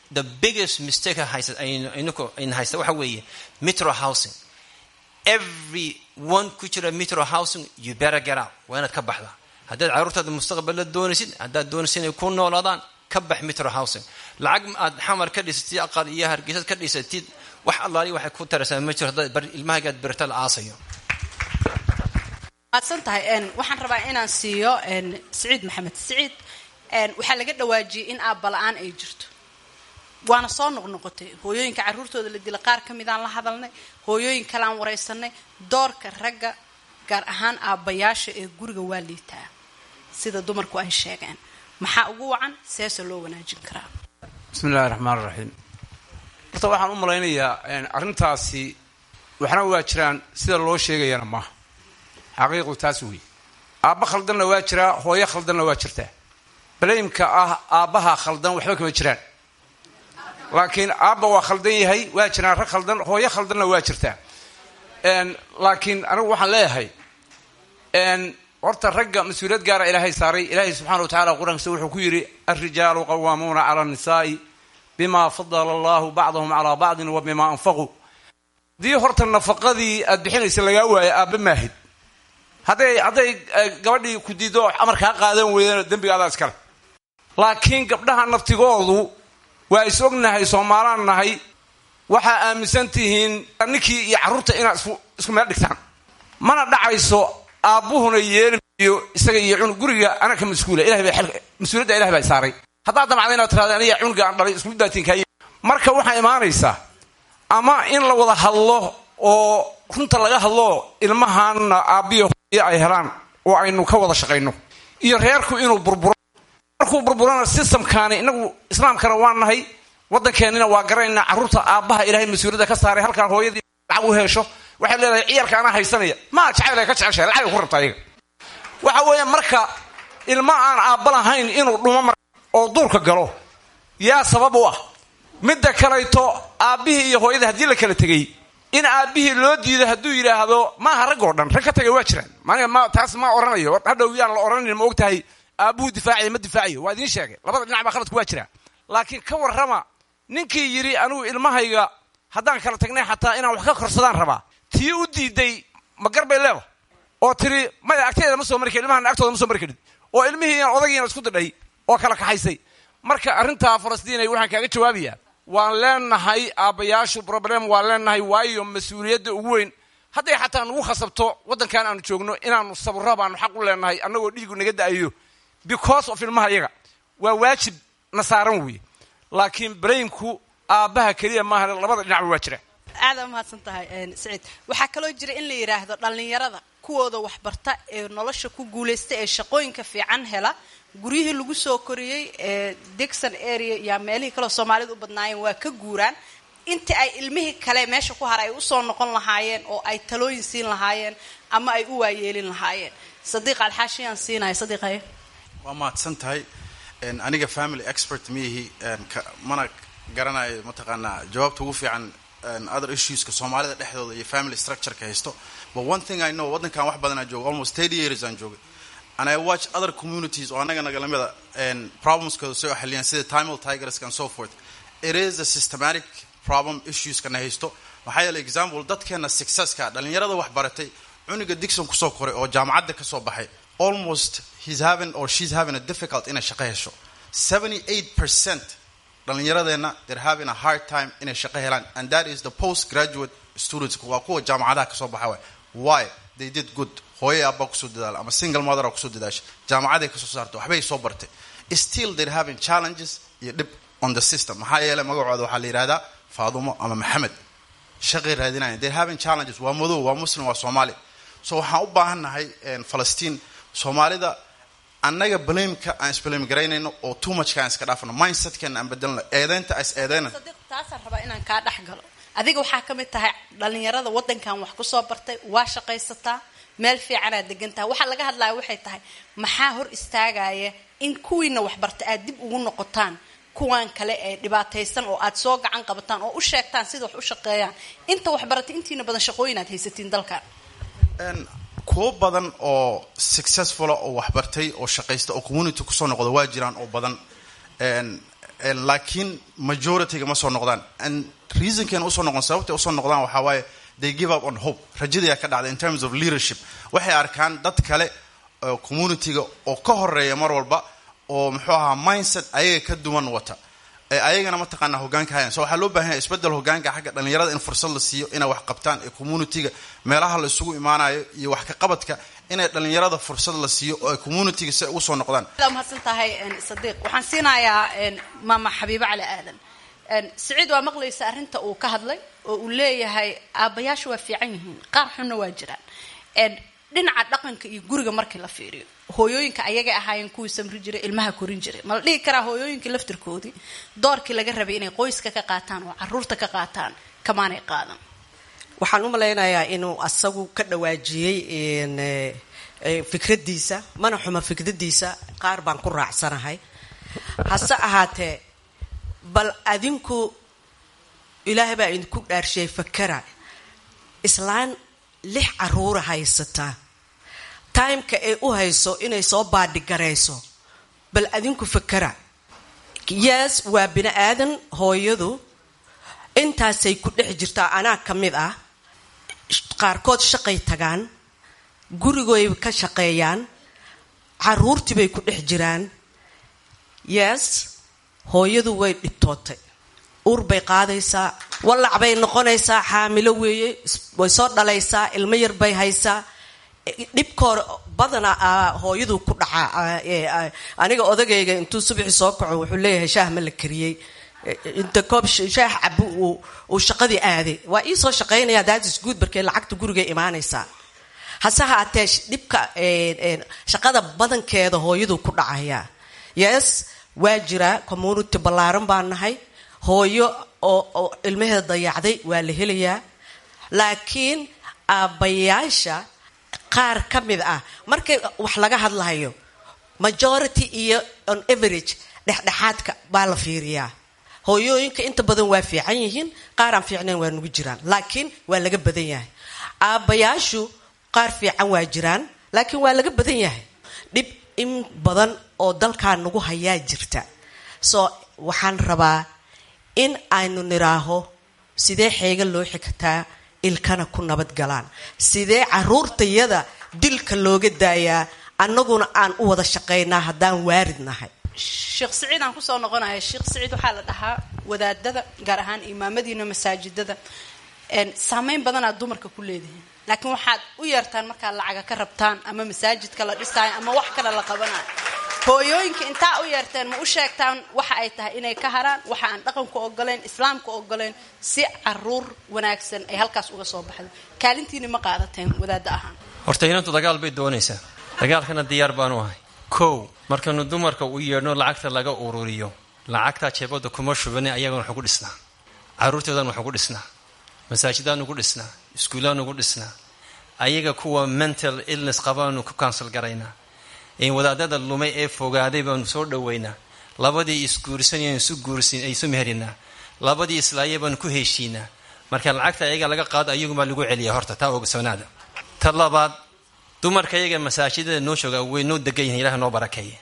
the biggest mistake haysa aynuku ayna haysta waxa weeye metro housing every one ku jira metro housing you better get out waa inaad ka baxdaa haddaad carruurtaada mustaqballa doonaysid haddaad doonaysid inay ku noolaadaan ka bax metro housing lacag aad xamar ka dhisatid aqal iyo hargeysad ka dhisatid wax allaali waxay ku taraysaa ma jiro haddaad ilmahagaad berta la aasayo maadsan tahay waxaan rabaa inaan siiyo siciid maxamed siciid waxaa laga dhawaajiyey in aabala-aan ay jirto waana soo noqnoqotay hooyooyinka carruurtooda la dila qaar ka midaan la hadalnay hooyooyin kaleaan waraysanay doorka ragga gaar ahaan aabbayaasha ee guriga waa liitaa sida dumarku ay sheegeen maxaa ugu wacan seese loo wanaajin karaa bismi illahi raxmaan raxiim horta waxaan u malaynayaa arrintaasi waxna waa jiraan sida loo sheegayana maaha xaqiiqdu taas wey aabba khaldanna waa jiraa hooyo khaldanna waa jirtaa balaymka ah aabbaha khaldan waxba kama jiraan laakiin aabba waa khaldan yahay waa jiraan rag khaldan hooyo khaldanna waa jirtaa laakiin anigu waxaan leeyahay horta ragga mas-uuliyad gaara ilaahay saaray ilaahay subxana wa tacala qur-aankiisa wuxuu ku yidhi alrijaalu qawaamuuna cala annisaai bima fadala allahu bacdahum calaa bacdin wa bima anfaquu haddii horta nafaqadii aad bixinaysa lagaa waayo aabba maahid hadday hadday gabadhii ku diido amar kaa qaadan weydana dembigaadaa iskale laakiin gabdhaha naftigoodu waa is ognahay soomaalaan nahay waxaa aaminsan tihiin ninkii iyo carruurta inaad isku meel dhigtaan mana dhacayso aabbuhuna yeelimayo isaga iyo cunug guriga anaka mas-uula ilahay baa mas-uuliyadda ilahay baa saaray haddaad damacda inaad tirahda aniga cunuga aan dhalay isku daatiin kaay marka waxaa imaanaysaa ama in la wada hadlo oo runta laga hadlo ilmahaanna aabbiyo hooyo ay helaan oo aynu ka wada shaqayno iyo reerku inuu burburo markuu burburana systemkaani inagu islaamkana waa nahay waddankeennina waa garanaynaa carruurta aabbaha ilaahay mas-uuliyadda ka saaray halkaan hooyadii lacag u hesho waxay leedahay ciyaalka anaa haysanaya maa jacayl ka jeceshahay lacag ku rabta ayaga waxa weeye marka ilma aan aabba lahayn inuu dhumo mar oo duurka galo yaa sabab u ah midda kalayto aabbihii iyo hooyadii haddii la kala tegey in aabbihii loo diido hadduu yidhaahdo maaha rag oo dhan rag ka tagay waa jiraan maniga ma taas ma oranayo hadhow yaan la odhanayn ma og tahay aabbuhu difaacaya ma difaacayo waa idiin sheegay labada dhinac baa khaladku waa jiraa laakiin ka warrama ninkii yidhi anigu ilmahayga haddaan kala tagnay xataa inaan wax ka korsadaan rabaa tii u diiday ma garbay leeda oo tiri maya agteeda ma soo mari karin ilmahan agtooda ma soo mari karin oo ilmihii odagiina isku didhay oo kala kaxaysay marka arrintaa falastiinay waxaan kaaga jawaabayaa waan leenahay aabbayaashu problem waan leenahay waayo mas-uuliyadda ugu weyn hadday xataa nagu khasabto waddankan aanu joogno inaanu sabro baanu xaq u leenahay annagoo dhiigu naga da'ayo because of ilmaha iyaga waa waajib na saaran weeye laakiin braymku aabbaha keliya maaha labada dhinacba waa jira aada umahadsan tahay saciid waxaa kaloo jira in la yidhaahdo dhallinyarada kuwooda waxbarta ee nolosha ku guulaysta ee shaqooyinka fiican hela guryihii lagu soo koriyey ee degson area yaa meelihii kaleo soomaalida u badnaayeen waa ka guuraan intii ay ilmihii kale meesha ku hara ay usoo noqon lahaayeen oo ay talooyin siin lahaayeen ama ay u waayeelin lahaayeen sadiiq alxaashiyaan siinaya sadiiqaye waa mahadsan tahay aniga family expert miyihi mana garanayo mataqaanaa jawaabta ugu fiican other issueska soomaalida dhexdooda iyo family structureka haysto but one thing i know waddankan wax badanaa jooga almost thirty years aan joogay and i watch other communities oo annaga nagalamida problemskooda soo xaliyaan sida timel tigerska and so forth it is a systematic problem issueskana haysto maxaa yeele example dadkeena successka dhalinyarada wax baratay cunuga dixon kusoo koray oo jaamacadda kasoo baxay almost he's having or she's having a difficult inay shaqo hesho seventy eight percent dhallinyaradeenna they're having a hard time inay shaqo helaan and that is the post graduate students waa kuwa jaamacadaha kasoo baxa waay why they did good hooye abbaa kusoo dadaala ama single mother kusoo dadaasha jaamacaday kasoo saartay waxbay soo bartay still they're having challenges iyo dhib on the system maxaa yeele magacooda waxaa la yidhahdaa faadumo ama maxamed shaqay raadinaya they're having challenges waa madow waa muslim waa soomaali so waxaan u baahannahay falastiin soomaalida annaga blameka aan isblame garaynayno oo too muchka aan iska dhaafno mindsetkeena aan bedelno eedeynta is eedeyna taasaan rabaa inaan kaa dhex galo adiga waxaa ka mid tahay dhalinyarada waddankan wax kusoo bartay waa shaqaysataa meel fiicanaad degantaha waxaa laga hadlaya waxay tahay maxaa hor istaagaya in kuwiina waxbarta aad dib ugu noqotaan kuwan kale ee dhibaataysan oo aad soo gacan qabataan oo u sheegtaan sida wax u shaqeeyaan inta waxbaratay intiina badan shaqooyin aad haysatiin dalkan kuwo badan oo successfula oo waxbartay oo shaqaysta oo community kusoo noqda waa jiraan oo badan laakiin majorityga ma soo noqdaan and reasonkeena usoo noqon sababtay usoo noqdaan waxaa waaye they give up on hope rajadayaa ka dhacda in terms of leadership waxay arkaan dad kale communityga oo ka horeeya mar walba oo muxuu ahaa mindset ayaga ka duwan wata ayagana mataqaana hogaanka hayan so waxaa loo bahan yahay isbedel hogaanka xagga dhalinyarada in fursad la siiyo inay wax qabtaan ee communityga meelaha la isugu imaanayo iyo wax ka qabadka inay dhalinyarada fursad la siiyo oo ay communityga si ay ugu soo noqdaan mahadsan tahay sadiiq waxaan siinayaa maama xabiibo cali aadan siciid waa maqlaysa arrinta uu ka hadlay oo uu leeyahay aabbayaashu waa fiican yihiin qaar xunna waa jiraan dhinaca dhaqanka iyo guriga markii la fiiriyo hooyooyinka ayagay ahaayeen kuwii samri jiray ilmaha korin jiray ma la dhihi karaa hooyooyinkii laftirkoodii doorkii laga rabay inay qoyska ka qaataan oo caruurta ka qaataan kamaanay qaadan waxaan u malaynayaa inuu asagu ka dhawaajiyey fikradiisa mana xuma fikradiisa qaar baan ku raacsanahay hase ahaatee bal adinku ilaahay baa idinku dhaarsheey fakara islaan lix caruura haysataa timeka ay u hayso inay soo baadhigarayso bal adinku fakara yes waa bini aadan hooyadu intaasay ku dhex jirtaa anaa ka mid ah qaarkood shaqay tagaan gurigoy ka shaqeeyaan caruurtiibay ku dhex jiraan yes hooyadu way dhibtootay uur bay qaadaysaa wallac bay noqonaysaa xaamilo weeye way soo dhalaysaa ilmo yar bay haysaa dhibkoor badana hooyadu ku dhacaa aniga odagayga intuu subaxii soo kaco wuxuu leeyahay shaah ma la kariyey inta koob shaah cabu uu shaqadii aaday waa ii soo shaqaynaya daadis guud barkee lacagta gurigay imaanaysaa hase haatee dhibka shaqada badankeeda hooyadu ku dhacaya yes waa jiraa community ballaaran baan nahay hooyo oo ilmaheeda dayacday waa la helayaa laakiin aabbayaasha qaar ka mid ah markay wax laga hadlayo majority iyo on average dhexdhexaadka baa la fiiriyaa hooyooyinka inta badan waa fiican yihiin qaar aan fiicnayn waa nugu jiraan laakiin waa laga badan yahay aabbayaashu qaar fiican waa jiraan laakiin waa laga badan yahay dhib in badan oo dalkaa nagu hayaa jirta so waxaan rabaa in aynu niraaho sidee xeega loo xigtaa ilkana ku nabad galaan sidee caruurtayada dilka looga daayaa annaguna aan u wada shaqaynaa haddaan waarid nahay sheekh siciid aan kusoo noqonaya sheekh siciid waxaa la dhahaa wadaadada gaar ahaan imaamadiina masaajidada saameyn badanaad dumarka ku leedihiin laakiin waxaad u yeertaan markaad lacaga ka rabtaan ama masaajidka la dhisaayo ama wax kale la qabanayo hooyooyinka intaa u yeerteen ma u sheegtaan waxa ay tahay inay ka haraan waxa aan dhaqanku ogoleyn islaamka ogoleyn si caruur wanaagsan ay halkaas uga soo baxdo kaalintiini ma qaadateen wadaada ahaan horta inantu dagaal bay doonaysaa dagaalkana diyaar baanu ahay kow markaynu dumarka u yeedhno lacagta laga ururiyo lacagtaa jeebada kuma shubani ayagana waxu ku dhisnaa caruurtoodan waxu ku dhisnaa masaajidaan ugu dhisnaa iskuulaan ugu dhisnaa ayaga kuwa mental illness qabaanu ku kansal garaynaa wadaadada lumay ee fogaaday baanu soo dhaweynaa labadii isguursanaynu isu guursin ay isu meherinaa labadii islaaya baanu ku heshiinaa marka lacagta ayaga laga qaado ayagumaa lagu celiya horta taa ogsoonaada ta labaad dumarka iyaga masaajidada noo jooga way noo degan yihin ilaha noo barakeeye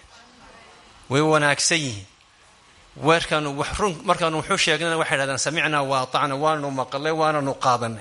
way wanaagsan yihiin weerkaanu run markaanu wuxuu sheegnana waxay dhahdaan samicnaa wa atacna waanu maqlay waananu qaadanay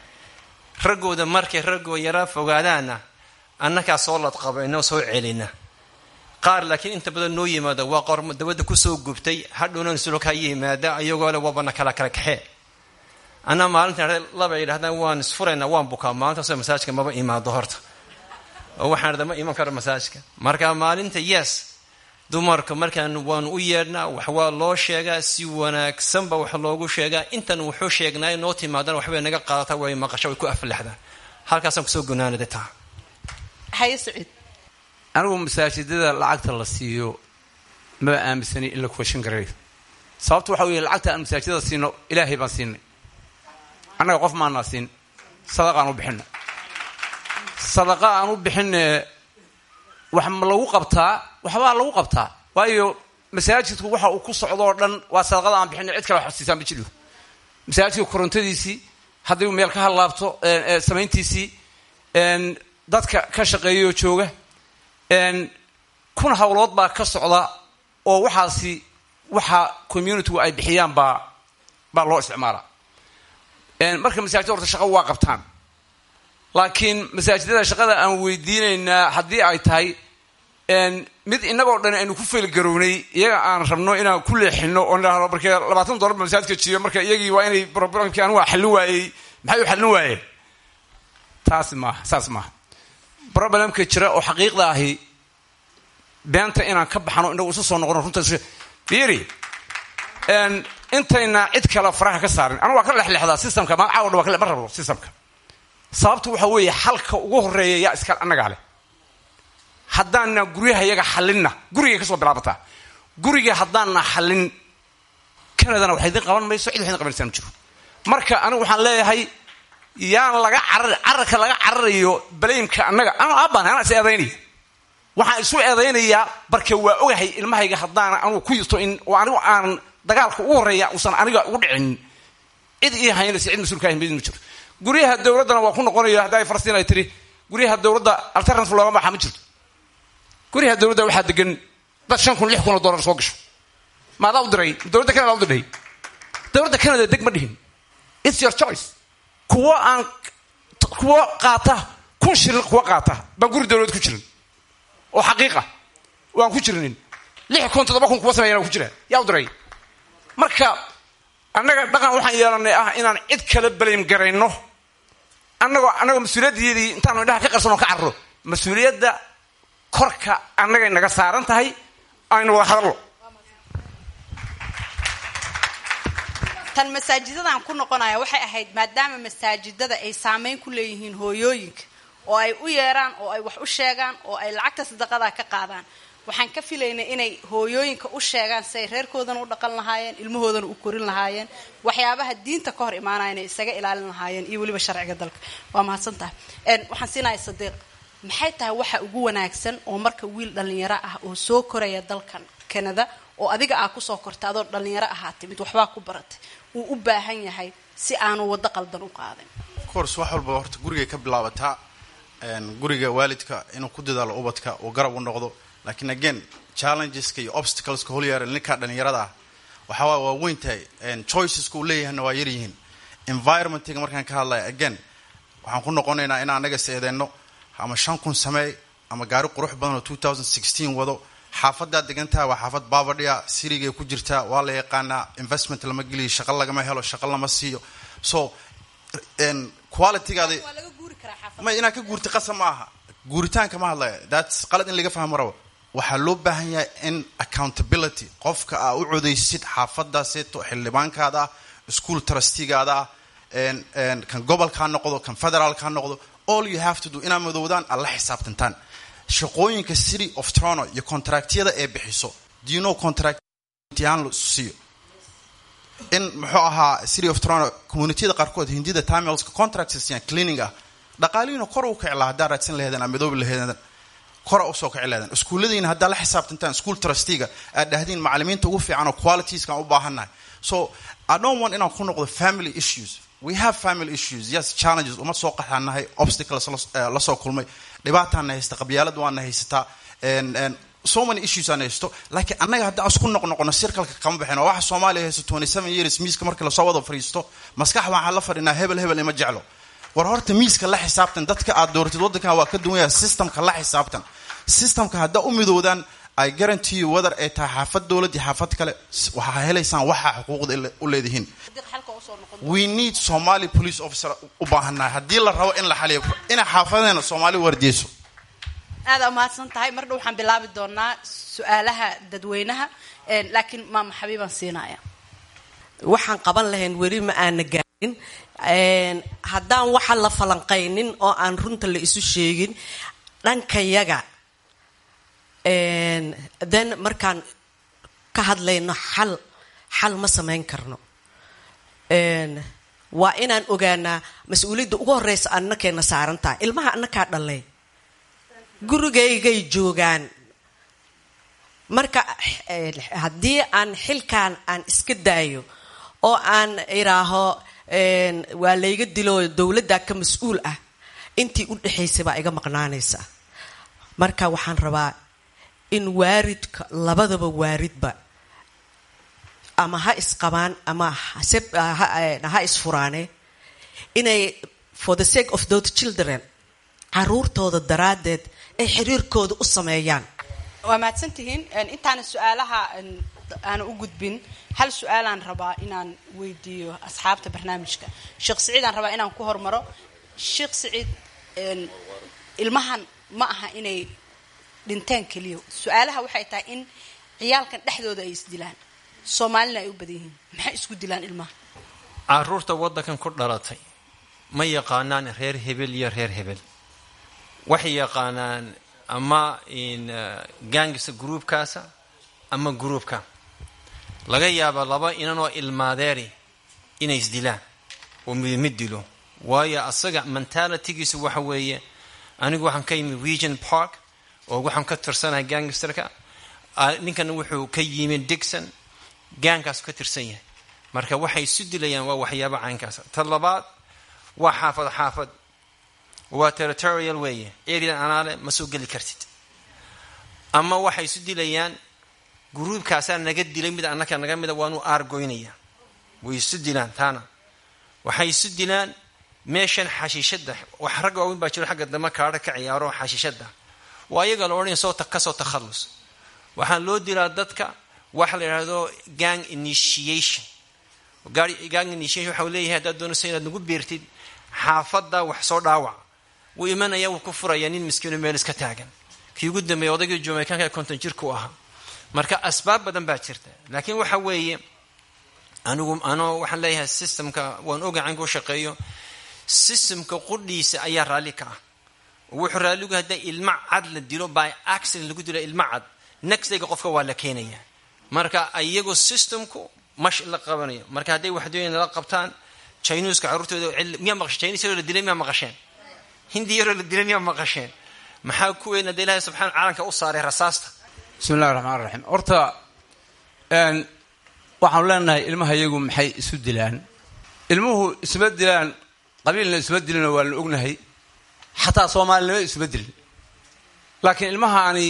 raggooda markay raggoo yaraa fogaadaana annakaa soo ladqaba inoo soo celina qaar laakiin inta badan noo yimaada waa qor dabadda kusoo gubtay hadhownan sulka yimaada ayagoo le waabana kala kala kaxee anaa maalinta laba yidhahdaan waan isfuraynaa waan bukaa maalintaasoo masaajka maba imaado horta oo waxaan dhada ma iman karo masaajka marka maalinta yes dumarka markaan waanu u yeedhnaa wax waa loo sheegaa si wanaagsanba wax loogu sheegaa intan wuxuu sheegnaayo noo timaadana waxbay naga qaadataa way maqasho way ku aflaxdaan halkaasaan kusoo gunaanada taa haye saciid anigu masaajidada lacagta la siiyo maba aaminsani in la kuwashan garayo sababta waxa weeye lacagta aan masaajidada siino ilaahay baan siinay annaga qof maanaa siin sadaqa aan u bixina sadaqa aan u bixine wax ma lagu qabtaa waxbaa lagu qabtaa waayo masaajidku waxa uu ku socdoo dhan waa sadaqada aan bixina cid kale wax siisaan ma jiro masaajidka korontadiisii haddii uu meel ka hadlaabto samayntiisii dadka ka shaqeeyoo jooga kun hawlood baa ka socda oo waxaasi waxa communitygu ay bixiyaan baa baa loo isticmaalaa marka masaajida horta shaqa waa qabtaan laakiin masaajidada shaqada aan weydiinaynaa haddii ay tahay mid inagoo dhan aynu ku feelgarownay iyaga aan rabno inaan ku leexino oo nidhahdo markee labaatan dollar ba masaajidka jiyo marka iyagii waa inay problemkii anigu xallin waayey maxay u xallin waayeen taasi maaha saas maaha problemka jira oo xaqiiqda ahi beenta inaan ka baxno inagu isu soo noqono runta fiiri intayna cid kale faraha ka saarin anigu waa ka lexlexdaa systemka maan caawa dhan waa ma rabo systemka sababtu waxa weeye xalka ugu horeeya yaa iska annagaa leh haddaana guryaha yaga xalinna gurigay ka soo bilaabataa guriga haddaana xallin kanadana wax idin qaban mayso cid wax idin qabanaysaa ma jiro marka anigu waxaan leeyahay yaan laga carar cararka laga cararayo balaymka annaga ana aabaan anaa is eedaynaya waxaan isu eedaynayaa barke waa ogahay ilmahayga haddaana anugu ku yirto in oo anigu aan dagaalka ugu horreeya uusan aniga ugu dhicin cid ii haynaysa cid mas-uulka ahin ma jirto guryaha dowladdana waa ku noqonaya hadda ay falastiin ay tiri guryaha dowladda alternative looga baxa ma jirto guryaha dowladda waxaa degan dad shan kun lix kun oo dollar soo gasho maadaa u diray dowladda canada u diray dowladda canada deg ma dhihin its your choice kuwo aan kuwo qaata kun shilin kuwo qaata baan guri dowlad ku jirin oo xaqiiqa oo aan ku jirinin lix kun toddoba kun kuwa sameeyana ku jira yaa u diray marka annaga dhaqan waxaan yeelanay ah inaan cid kala balaym garayno annagoo annagoo mas-uuliyaddeedii intaanu indhaha ka qarsanoo ka carro mas-uuliyadda korka annagay naga saaran tahay aynu wada hadallo tan masaajidadan ku noqonaya waxay ahayd maadaama masaajidada ay saameyn ku leeyihiin hooyooyinka oo ay u yeeraan oo ay wax u sheegaan oo ay lacagta sadaqada ka qaadaan waxaan ka filaynay inay hooyooyinka u sheegaan si ay reerkoodana u dhaqan lahaayeen ilmahoodana u korin lahaayeen waxyaabaha diinta ka hor imaanaya inay isaga ilaalin lahaayeen iyo weliba sharciga dalka waa mahadsan tahay waxaan siinaya sadiiq maxay tahay waxa ugu wanaagsan oo marka wiil dhalinyaro ah oo soo koraya dalkan canada oo adiga aa kusoo korta adoo dhalinyaro ahaa timid waxbaa ku baratay uu u baahan yahay si aanu waddo qaldan u qaadin course wax walba horta gurigay ka bilaabataa guriga waalidka inuu ku dadaalo ubadka uu garab u noqdo laakiin again challengeska iyo obstacleska holyaara ninkaa dhalinyarada ah waxaa waay waa weyn tahay choiceska uu leeyahayna waa yaryihiin environmentiga markaan ka hadlaya again waxaan ku noqonaynaa in anaga seedeenno ama shan kun sameey ama gaari qurux badan oo two thousand sixteen wado xaafadaad degantaha waa xaafad baabadhiya sirigay ku jirtaa waa la yaqaanaa investment lama geliyo shaqo lagama helo shaqo lama siiyo so qualitygaada may inaad ka guurta qasa ma aha guuritaanka ma hadlaya thats qalad in laga fahmo rabo waxaa loo baahan yahay in accountability qofka aa u codaysid xaafadaaseeto xildhibaankaada ah school trustigaada ah kan gobolka ha noqdo kan federaalka ha noqdo all you have to do inaad madoowdaan aad la xisaabtantaan shaqooyinka city of toronto iyo contractyada ee bixiso do you know contract ahaan la siiyo in muxuu ahaa city of toronto communitiyada qaarkood hindida tamilska contracts siiyaan cleaning ah dhaqaalihiina kor u kici laha haddaa raadsan laheedeen ama madoobi laheedeen kora usoo kici laheedeen iskuulladiina haddaa la xisaabtantaan school trustiga aad dhahdiin macalimiinta ugu fiican oo qualitieskaan u baahannahay so i don't want inaan ku noqdo family issues we have family issues yes challenges uma soo qaxaanahay obstacles lasoo kulmay dhibaataana haysta qabyaalad waana haysataa so many issues aan haysto laakiin annaga haddaan isku noqnoqono sirkalka kama baxin oo waxa soomaaliya haysto twenty seven years miiska markii lasoo wada fadhiisto maskax waxaan la fadhinaa hebel hebel ima jeclo war horta miiska la xisaabtan dadka aad dooratid waddankan waa ka duwan yahay systemka la xisaabtan systemka haddaa u midoodaan ay guarantee whether ay tahay xaafad dowlad iyo xaafad kale waxaa helaysaan waxaa xuquuqda u leedihiin we need somali police officer u baahannahay haddii la rabo in la xaliyo inay xaafadeena soomaali wardiyeyso aada umahadsan tahay mar dhow waxaan bilaabi doonaa su-aalaha dadweynaha laakiin maama xabiibaan siinaya waxaan qaban lahayn weli ma aana gaarin haddaan waxa la falanqaynin oo aan runta la isu sheegin dhankayaga then markaan ka hadlayno xal xal ma samayn karno waa inaan ogaanaa mas-uuliyadda ugu horeysa annakeena saaran tahay ilmaha annakaa dhalay gurigaygay joogaan marka haddii aan xilkan aan iska daayo oo aan iraaho waa layga dilo dowladda ka mas-uul ah intii u dhexaysay baa iga maqnaanaysa marka waxaan rabaa in waaridka labadaba waaridba ama ha isqabaan ama ha isfuraane inay for the sake of those children caruurtooda daraaddeed ay xiriirkooda u sameeyaan waa mahadsantihiin intaana su-aalaha aana u gudbin hal su-aalaan rabaa inaan weydiiyo asxaabta barnaamijka sheekh siciid aan rabaa inaan ku hormaro sheekh siciid ilmahan ma aha inay dhinteen keliya su-aalaha waxay tahay in ciyaalkan dhexdooda ay isdilaan soomaalina ay u badan yihiin maxay isku dilaan ilmaha caruurta waddankan ku dhalatay ma yaqaanaan reer hebel iyo reer hebel waxay yaqaanaan ama gangisa gruubkaasa ama gruubka laga yaaba laba inanoo ilmaadeeri inay isdilaan oo midmid dilo waayo asaga mentalitygiisa waxa weeye anigu waxaan ka yimid region park oo waxaan ka tirsanahay gangsterka ninkana wuxuu ka yimid digson gaangkaasu ka tirsan yahay marka waxay isu dilayaan waa waxyaaba caynkaasa ta labaad waa xaafad xaafad waa territorial weeye erian anaale ma soo geli kartid ama waxay isu dilayaan gruubkaasaa naga dilay mid annaka naga mida waanu aargoynaya way isu dilaan taana waxay isu dilaan meeshan xashiishada wax rag waaweyn baa jiro xagga dama kaadha ka ciyaaro xashiishada waa iyaga la odhanaya soo kasoo takhallus waxaa loo dilaa dadka waxa la yidhahdo gang initiation gang initiation waxa leeyahay haddaad doonayso inaad nagu beertid xaafadda wax soo dhaawac wuu imanaya wuu ku furaya nin miskiino meel iska taagan kii ugu dambeeya odaygii jamaikanka ee konton jirka u ahaa marka asbaab badan baa jirta laakiin waxa weeye anigu anoo waxaan leeyahay systemka waan oga caynka u shaqeeyo systemka qudhiisa ayaa raalli ka ah wuxuu raalligu hadda ilma cad la dilo by accident lagu dilo ilma cad nextdayga qofka waa la keenaya marka iyagu systemku mash la qabanayo marka hadday waxdooyin la qabtaan chinuuska carruurtooda miyaa maqashe chinese yaroo la dilay miyaa maqasheen hindi yaroo la dilay miyaa maqasheen maxaa ku weyn hadda ilahay subxana caalamka u saaray rasaasta bismi illahi raxmaan raxiim horta waxaanu leenahay ilmaha iyagu maxay isu dilaan ilmuhu isma dilaan qabiilna isma dilinoo waa la ognahay xataa soomaalinimo isma dilin laakiin ilmahaani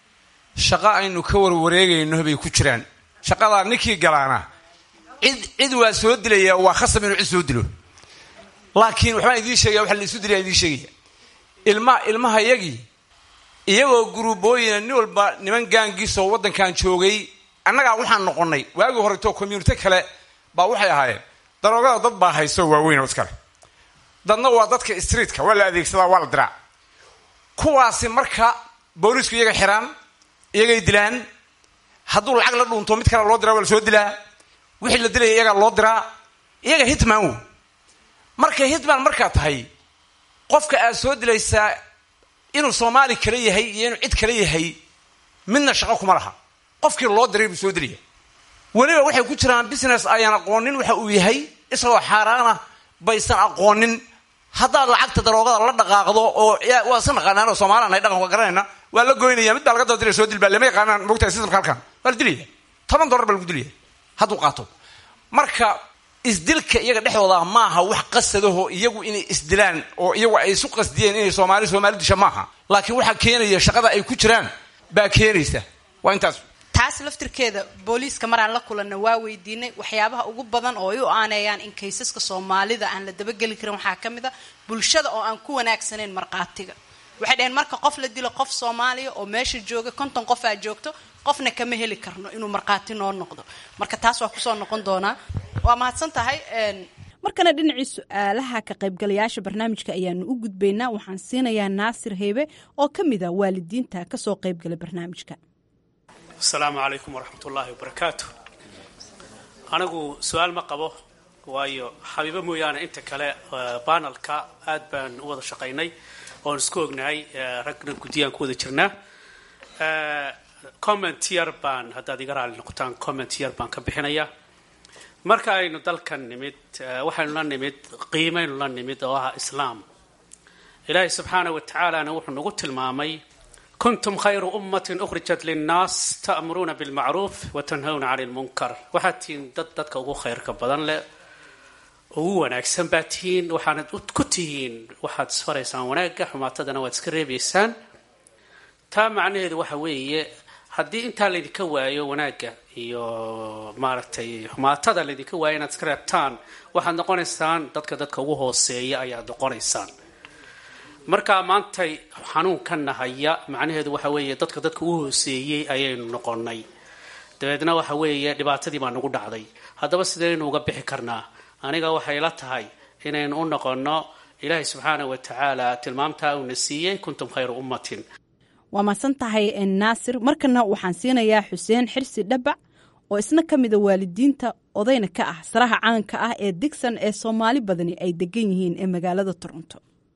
shaqo aynu ka warwareegayno bay ku jiraan shaqadaa ninkii galaana cid cid waa soo dilaya waa khasab inuu cid soo dilo laakiin waxbaan idiin sheegaya waxa la isu dilaya idiin sheegaya ilma ilmaha iyagii iyagoo guruubooyina nin walba niman gaangiisoo waddankan joogay annagaa waxaan noqonnay waagii horeto community kale baa waxay ahaayeen daroogada dad baa hayso waaweyn oo iskale dadna waa dadka streetka waa la adeegsadaa waa la diraa kuwaasi marka boolisku iyaga xiraan iyagay dilaan hadduu lacag la dhuunto mid kale loo diraa waa la soo dilaa wixii la dilaya iyagaa loo diraa iyaga hitman wo marka hitman markaa tahay qofka aad soo dilaysaa inuu soomaali kale yahay iyo inuu cid kale yahay midna shaqo kuma laha qofkii loo diray buu soo dilaya weliba waxay ku jiraan business ayaan aqoonin waxa uu yahay isagoo xaaraana baysan aqoonin haddaad lacagta daroogada la dhaqaaqdo oo waa iska naqaanaanoo soomaaliyaan ay dhaqanka garanayna waa la goynaya mid baa laga doodilaya soo dilbaa lama yaqaanaan mogtahay systemka halkan waa la dilaya toban dollar baa lagu dilaya hadduu qaato marka isdilka iyaga dhexdooda maaha wax qasadaho iyagu inay isdilaan oo iyagu ay isu qasdiyeen inay soomaali soomaali disha maaha laakiin waxaa keenaya shaqada ay ku jiraan baa keenaysa waa intaas taas laftirkeeda booliiska maraan la kulanna waa weydiinay waxyaabaha ugu badan oo ay u aaneeyaan in kaysaska soomaalida aan la dabageli karin waxaa ka mid a bulshada oo aan ku wanaagsanayn markhaatiga waxay dhaheen marka qof la dilo qof soomaaliya oo meesha jooga konton qof aa joogto qofna kama heli karno inuu markhaati noo noqdo marka taas waa kusoo noqon doonaa waa mahadsan tahay markana dhinacii su-aalaha ka qaybgalayaasha barnaamijka ayaanu u gudbaynaa waxaan siinayaa naasir heybe oo ka mid a waalidiinta kasoo qaybgala barnaamijka asalaamu calaykum waraxmat ullaahi wabarakaatu anigu su-aal ma qabo waayo xabiibo mooyaane inta kale banalka aad baan u wada shaqaynay oon isku ognahay ragna guddiyaan ku wada jirnaa comment yar baan haddaad iga raali noqotaan comment yar baan ka bixinayaa marka aynu dalkan nimid waxaynu la nimid qiimaynu la nimid oo ah islaam ilaahay subxaanah wa tacaalana wuxuu nagu tilmaamay kuntum khayru ummatin ukhrijat linnaas ta'muruuna bilmacruuf wa tanhawna cani lmunkar waxaad tihiin dad dadka ugu khayrka badan leh ugu wanaagsan baa tihiin waxaanad ku tihiin waxaad isfaraysaan wanaagga xumaatadana waad iska reebaysaan taa macnaheedu waxa weeye haddii intaa laydinka waayo wanaagga iyo maaragtay xumaatada laydinka waayo inaad iska reebtaan waxaad noqonaysaan dadka dadka ugu hooseeya ayaad noqonaysaan markaa maantay xanuunkanna haya macnaheedu waxa weeye dadka dadka ugu hooseeyey ayaynu noqonay dabeedna waxa weeye dhibaatadii baa nagu dhacday haddaba sidaynu uga bixi karnaa aniga waxay la tahay inaynu u noqonno ilaahay subxaana wa tacaala tilmaamtaa uuna siiyey kuntum khayra ummatin waa mahadsan tahay naasir markana waxaan siinayaa xuseen xirsi dhabac oo isna ka mida waalidiinta odayna ka ah saraha caanka ah ee digson ee soomaali badani ay degan yihiin ee magaalada toronto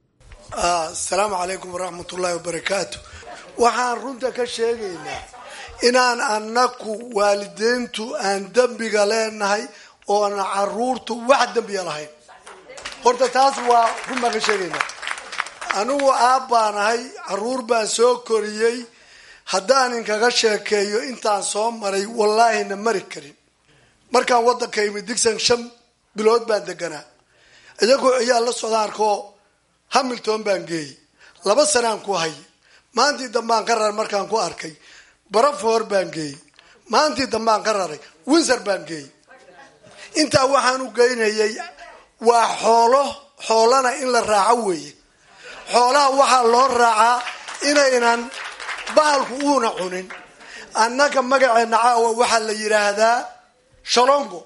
asalaamu calaykum waraxmatullaahi wabarakaatu waxaan runta ka sheegaynaa inaan annaku waalidiintu aan dembiga leenahay oona caruurtu wax dembiga lahayn horta taas waa run baan ka sheegaynaa anigu aab baan ahay caruur baan soo koriyey haddaan inkaga sheekeeyo intaan soo maray wallaahina mari karin markaan waddanka imid digson shan bilood baan deganaa iyagoo ciyaal la socdaan arkoo hamilton baan geeyey laba sanaan ku hayay maantii dambaan ka raray markaan ku arkay barafor baan geeyey maantii dambaan ka raray winser baan geeyey intaa waxaan u geynayay waa xoolo xoolana in la raaco weeye xoolaha waxaa loo raacaa inaynan bahalku uuna cunin annaga magaceena caawa waxaa la yidhaahdaa shalongo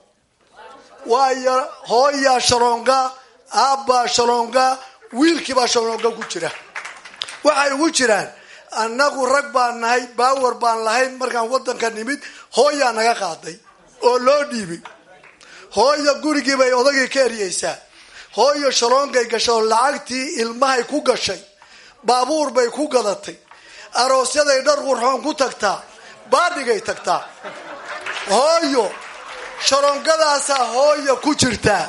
waayo hooyaa shalonga aabbaa shalonga wiilkiibaa shalonga ku jira waxay ugu jiraan annagu rag baan nahay baawar baan lahayn markaan waddanka nimid hooyaa naga qaaday oo loo dhiibay hooya gurigii bay odagii ka eryaysaa hooyo shaloongay gashay oo lacagtii ilmahay ku gashay baabuur bay ku gadatay aroosyaday dhar qurxoon ku tagtaa baadhigay tagtaa hooyo shaloongadaasaa hooya ku jirtaa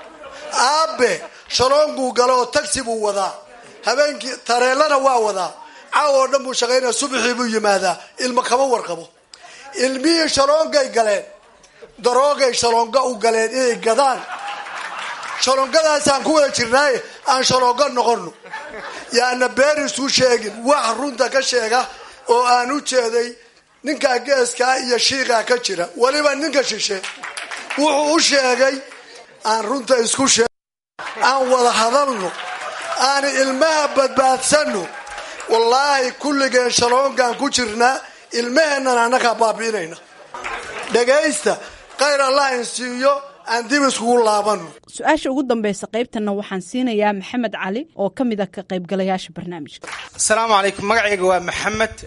aabe shaloonguu gala oo tagsi buu wadaa habeenkii tareelana waa wadaa caaw oo dhan buu shaqaynaya subaxii buu yimaadaa ilma kama warqabo ilmihii shaloongay galeen daroogay shaloonga u galeen inay gadaan shaloongadaasaan ku wada jirnaaye aan shaloonga noqono yaana beer isu sheegin wax runta ka sheega oo aan u jeeday ninkaa geeskaa iyo shiiqaa ka jira weliba ninka shishe wuxuu u sheegay aan runta isku sheeg aan wada hadalno aan ilmaha badbaadsano wallaahi kulligeen shaloongaan ku jirnaa ilmaheennan annagaa baabi'inayna dhagaysta khayr allah insiiyo aan dib iskugu laabano su-aasha ugu dambeysa qaybtana waxaan siinayaa maxamed cali oo ka mid a ka qaybgalayaasha barnaamijka asalaamu calaykum magacayga waa maxamed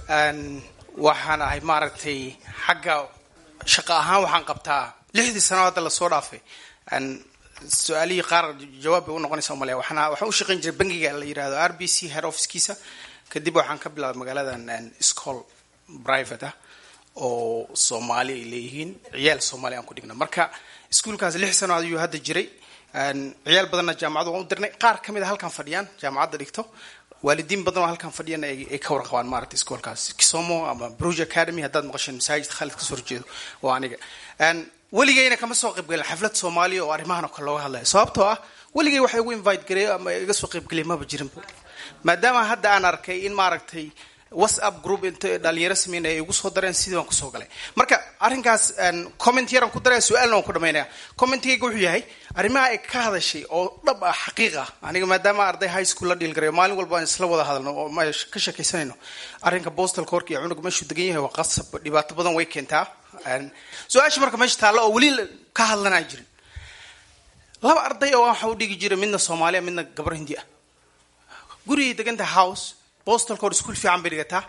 waxaan ahay maaragtay xagga shaqo ahaan waxaan qabtaa lixdii sano hadda lasoo dhaafay su-aalihii qaar jawaab bay unoqonaysa umaleya waxaan waxaan u shaqayn jiray bangiga la yirahdo r b c head officekiisa kadib waxaan ka bilaabay magaaladan school private ah oo soomaali ay leeyihiin ciyaal soomaali aan ku dhigna marka iskuolkaas lix sano ayuu hadda jiray ciyaal badanna jaamacadu waan u dirnay qaar ka mid a halkan fadhiyaan jaamacadda dhigto waalidiin badan oo halkan fadhiyana ay ka warqabaan maaragta iskoolkaas kisomo ama bruge academy haddaad maqasheen masaajid khaalid kasoo horjeedo waa aniga weligayna kama soo qaybgalin xaflad soomaaliya oo arrimahan oo kale looga hadlaya sababtoo ah weligay waxa igu invite gareeyo ama iga soo qaybgeliya maba jirin maadaama hadda aan arkay in maaragtay whatsapp group inta dhalinyaro sameynaya ay igu soo dareen sidii baan kusoo galay marka arrinkaas comment yaraan ku daraya su-aalna waan ku dhamaynaya commentigayga wuxuu yahay arrimaha ay ka hadashay oo dhab ah xaqiiq ah aniga maadaama arday high school la dhiilgarayo maalin walba aan isla wada hadalno oo ma ka sheekaysanayno arrinka postal cork iyo cunuga meeshuu degan yahay waa qasab dhibaato badan way keentaa su-aasha marka meesha taalla oo weli ka hadlanaa jirin laba arday oo waxa u dhigi jiray midna soomaaliya midna gabar hindi ah gurigay deganta house postalka hor iskuol fiican bay dhigataa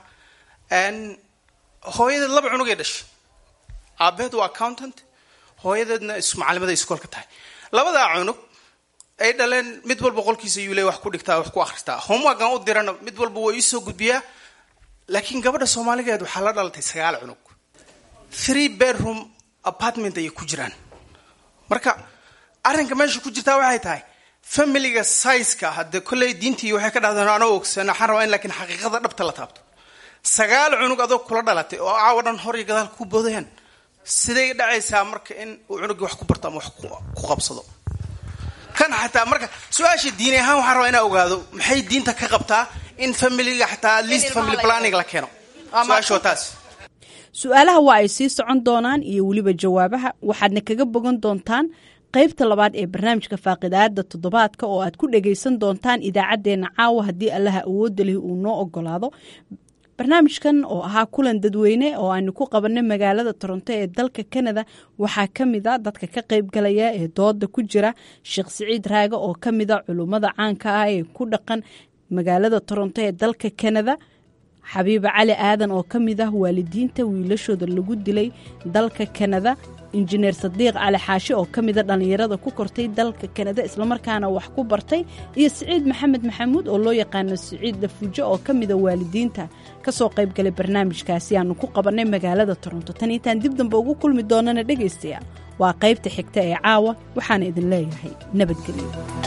hooyadeed laba cunugay dhashay aabaheed waa accountant hooyadeedna macalimaday iskoolka tahay labadaa cunug ay dhaleen mid walba qolkiisa yuu le wax ku dhigtaa wax ku akhristaa homeworkan u dirana mid walba waa iisoo gudbiyaa laakiin gabadha soomaaligeed waxaa la dhalatay sagaal cunug three bedroom apartment ayay ku jiraan marka arrinka meesha ku jirtaa waxay tahay familiga sizeka hadde kolley diintii waxay ka dhahdeen anoo ogsan waxaan rabaa in laakiin xaqiiqada dhabta la taabto sagaal cunug adoo kula dhalatay oo caawa dhan hor iyo gadaal ku boodayaan siday dhacaysaa marka in uu cunugii wax ku barto ama wax ku qabsado kan xataa marka su-aasha diini ahaan waxaan rabaa inaa ogaado maxay diinta ka qabtaa in familiga xataa at least family planning la keeno su-aasha waa taas su-aalaha waa ay sii socon doonaan iyo weliba jawaabaha waxaadna kaga bogan doontaan qaybta labaad ee barnaamijka faaqidaada toddobaadka oo aad ku dhagaysan doontaan idaacaddeenna caawa haddii allaha awoodda leh uu noo ogolaado barnaamijkan oo ahaa kulan dadweyne oo aanu ku qabanay magaalada toronto ee dalka kanada waxaa ka mid a dadka ka qaybgalaya ee dooda ku jira sheekh siciid raage oo ka mid a culummada caanka ah ee ku dhaqan magaalada toronto ee dalka kanada xabiiba cali aadan oo ka mid ah waalidiinta wiilashooda lagu dilay dalka kanada injineer sadiiq cali xaashi oo ka mida dhallinyarada ku kortay dalka kanada islamarkaana wax ku bartay iyo siciid maxamed maxamuud oo loo yaqaano siciid dafujo oo ka mida waalidiinta kasoo qaybgalay barnaamijkaasi aanu ku qabannay magaalada toronto tan intaan dib dambe ugu kulmi doonana dhegaystayaal waa qaybta xigta ee caawa waxaana idin leeyahay nabadgelyo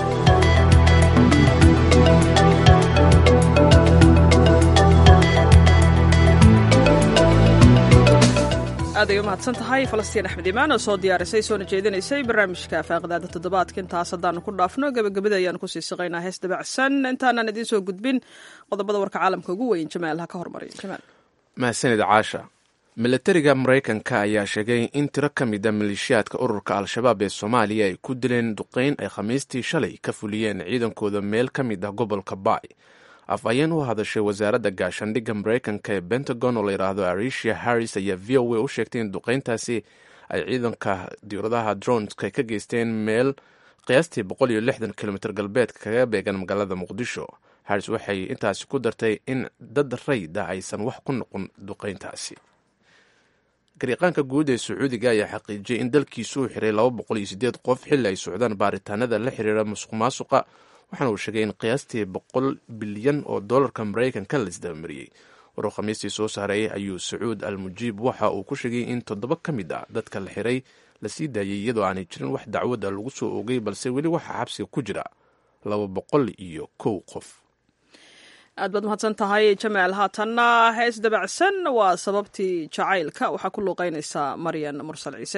aad ay u mahadsan tahay falastiin axmed imaan oo soo diyaarisay soona jeedinaysay barnaamijka faaqidaada toddobaadka intaas haddaanu ku dhaafno gebagabada ayaanu kusii siqaynaa hees dabacsan intaanaan idiin soo gudbin qodobada warka caalamka ugu weyn jamaal ha ka hormariy jamaal mahadsanid caasha milatariga maraykanka ayaa sheegay in tiro ka mid a maleeshiyaadka ururka al-shabaab ee soomaaliya ay ku dileen duqeyn ay khamiistii shalay ka fuliyeen ciidankooda meel ka mid ah gobolka baay afhayeen u hadashay wasaaradda gaashaandhigga maraykanka ee pentagon oo layidhaahdo aricia harris ayaa v o a u sheegtay in duqeyntaasi ay ciidanka diiradaha dronska ka geysteen meel qiyaastii boqol iyo lixdan kilomitr galbeedka kaga beegan magaalada muqdisho harris waxay intaasi ku dartay in dad rayda aysan wax ku noqon duqeyntaasi gariiqaanka guud ee sacuudiga ayaa xaqiijiyey in dalkiisu uu xiray laba boqol iyo sideed qof xilli ay socdaan baaritaanada la xiriira musuq maasuqa waxaana uu sheegay in qiyaastii boqol bilyan oo dollarka maraykanka la isdabamariyey waruu khamiistii soo saaray ayuu sacuud al mujiib waxa uu ku sheegay in toddoba ka mid ah dadka la xiray la sii daayey iyadoo aanay jirin wax dacwada lagu soo oogay balse weli waxaa xabsiga ku jira laba boqol iyo kow qof aad baad mahadsan tahay jamaal haatanna hees dabacsan waa sababtii jacaylka waxaa ku luuqeynaysaa maryan mursal ciise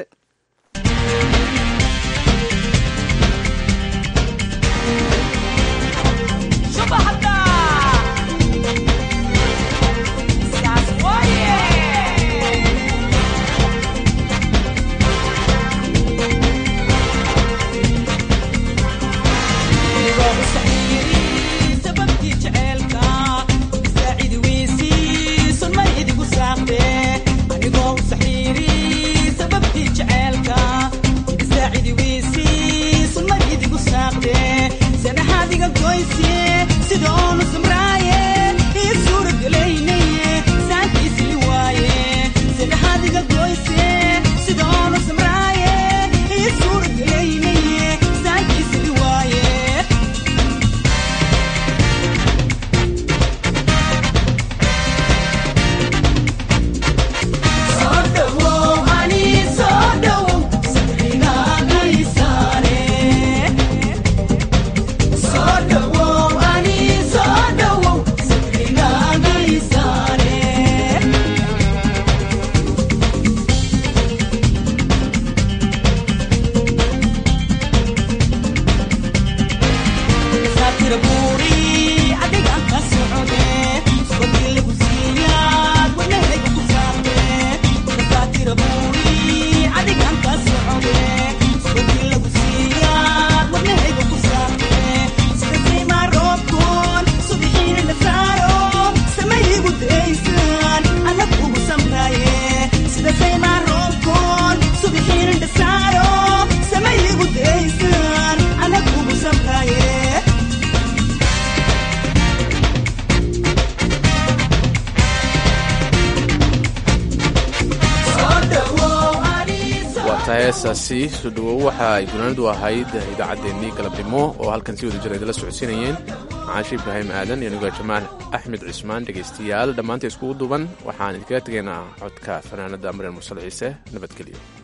heesaasi soo dhawow waxa ay gunaanadu ahayd idaacaddeenii galabnimo oo halkan si wada jira idinla socodsiinayeen caashi ibraahim aadan iyo anigo jamaal axmed cismaan dhegaystayaal dhammaanta iskugu duuban waxaan idinkaga tegaynaa codka fanaanada maryam mursal ciise nabadgelyo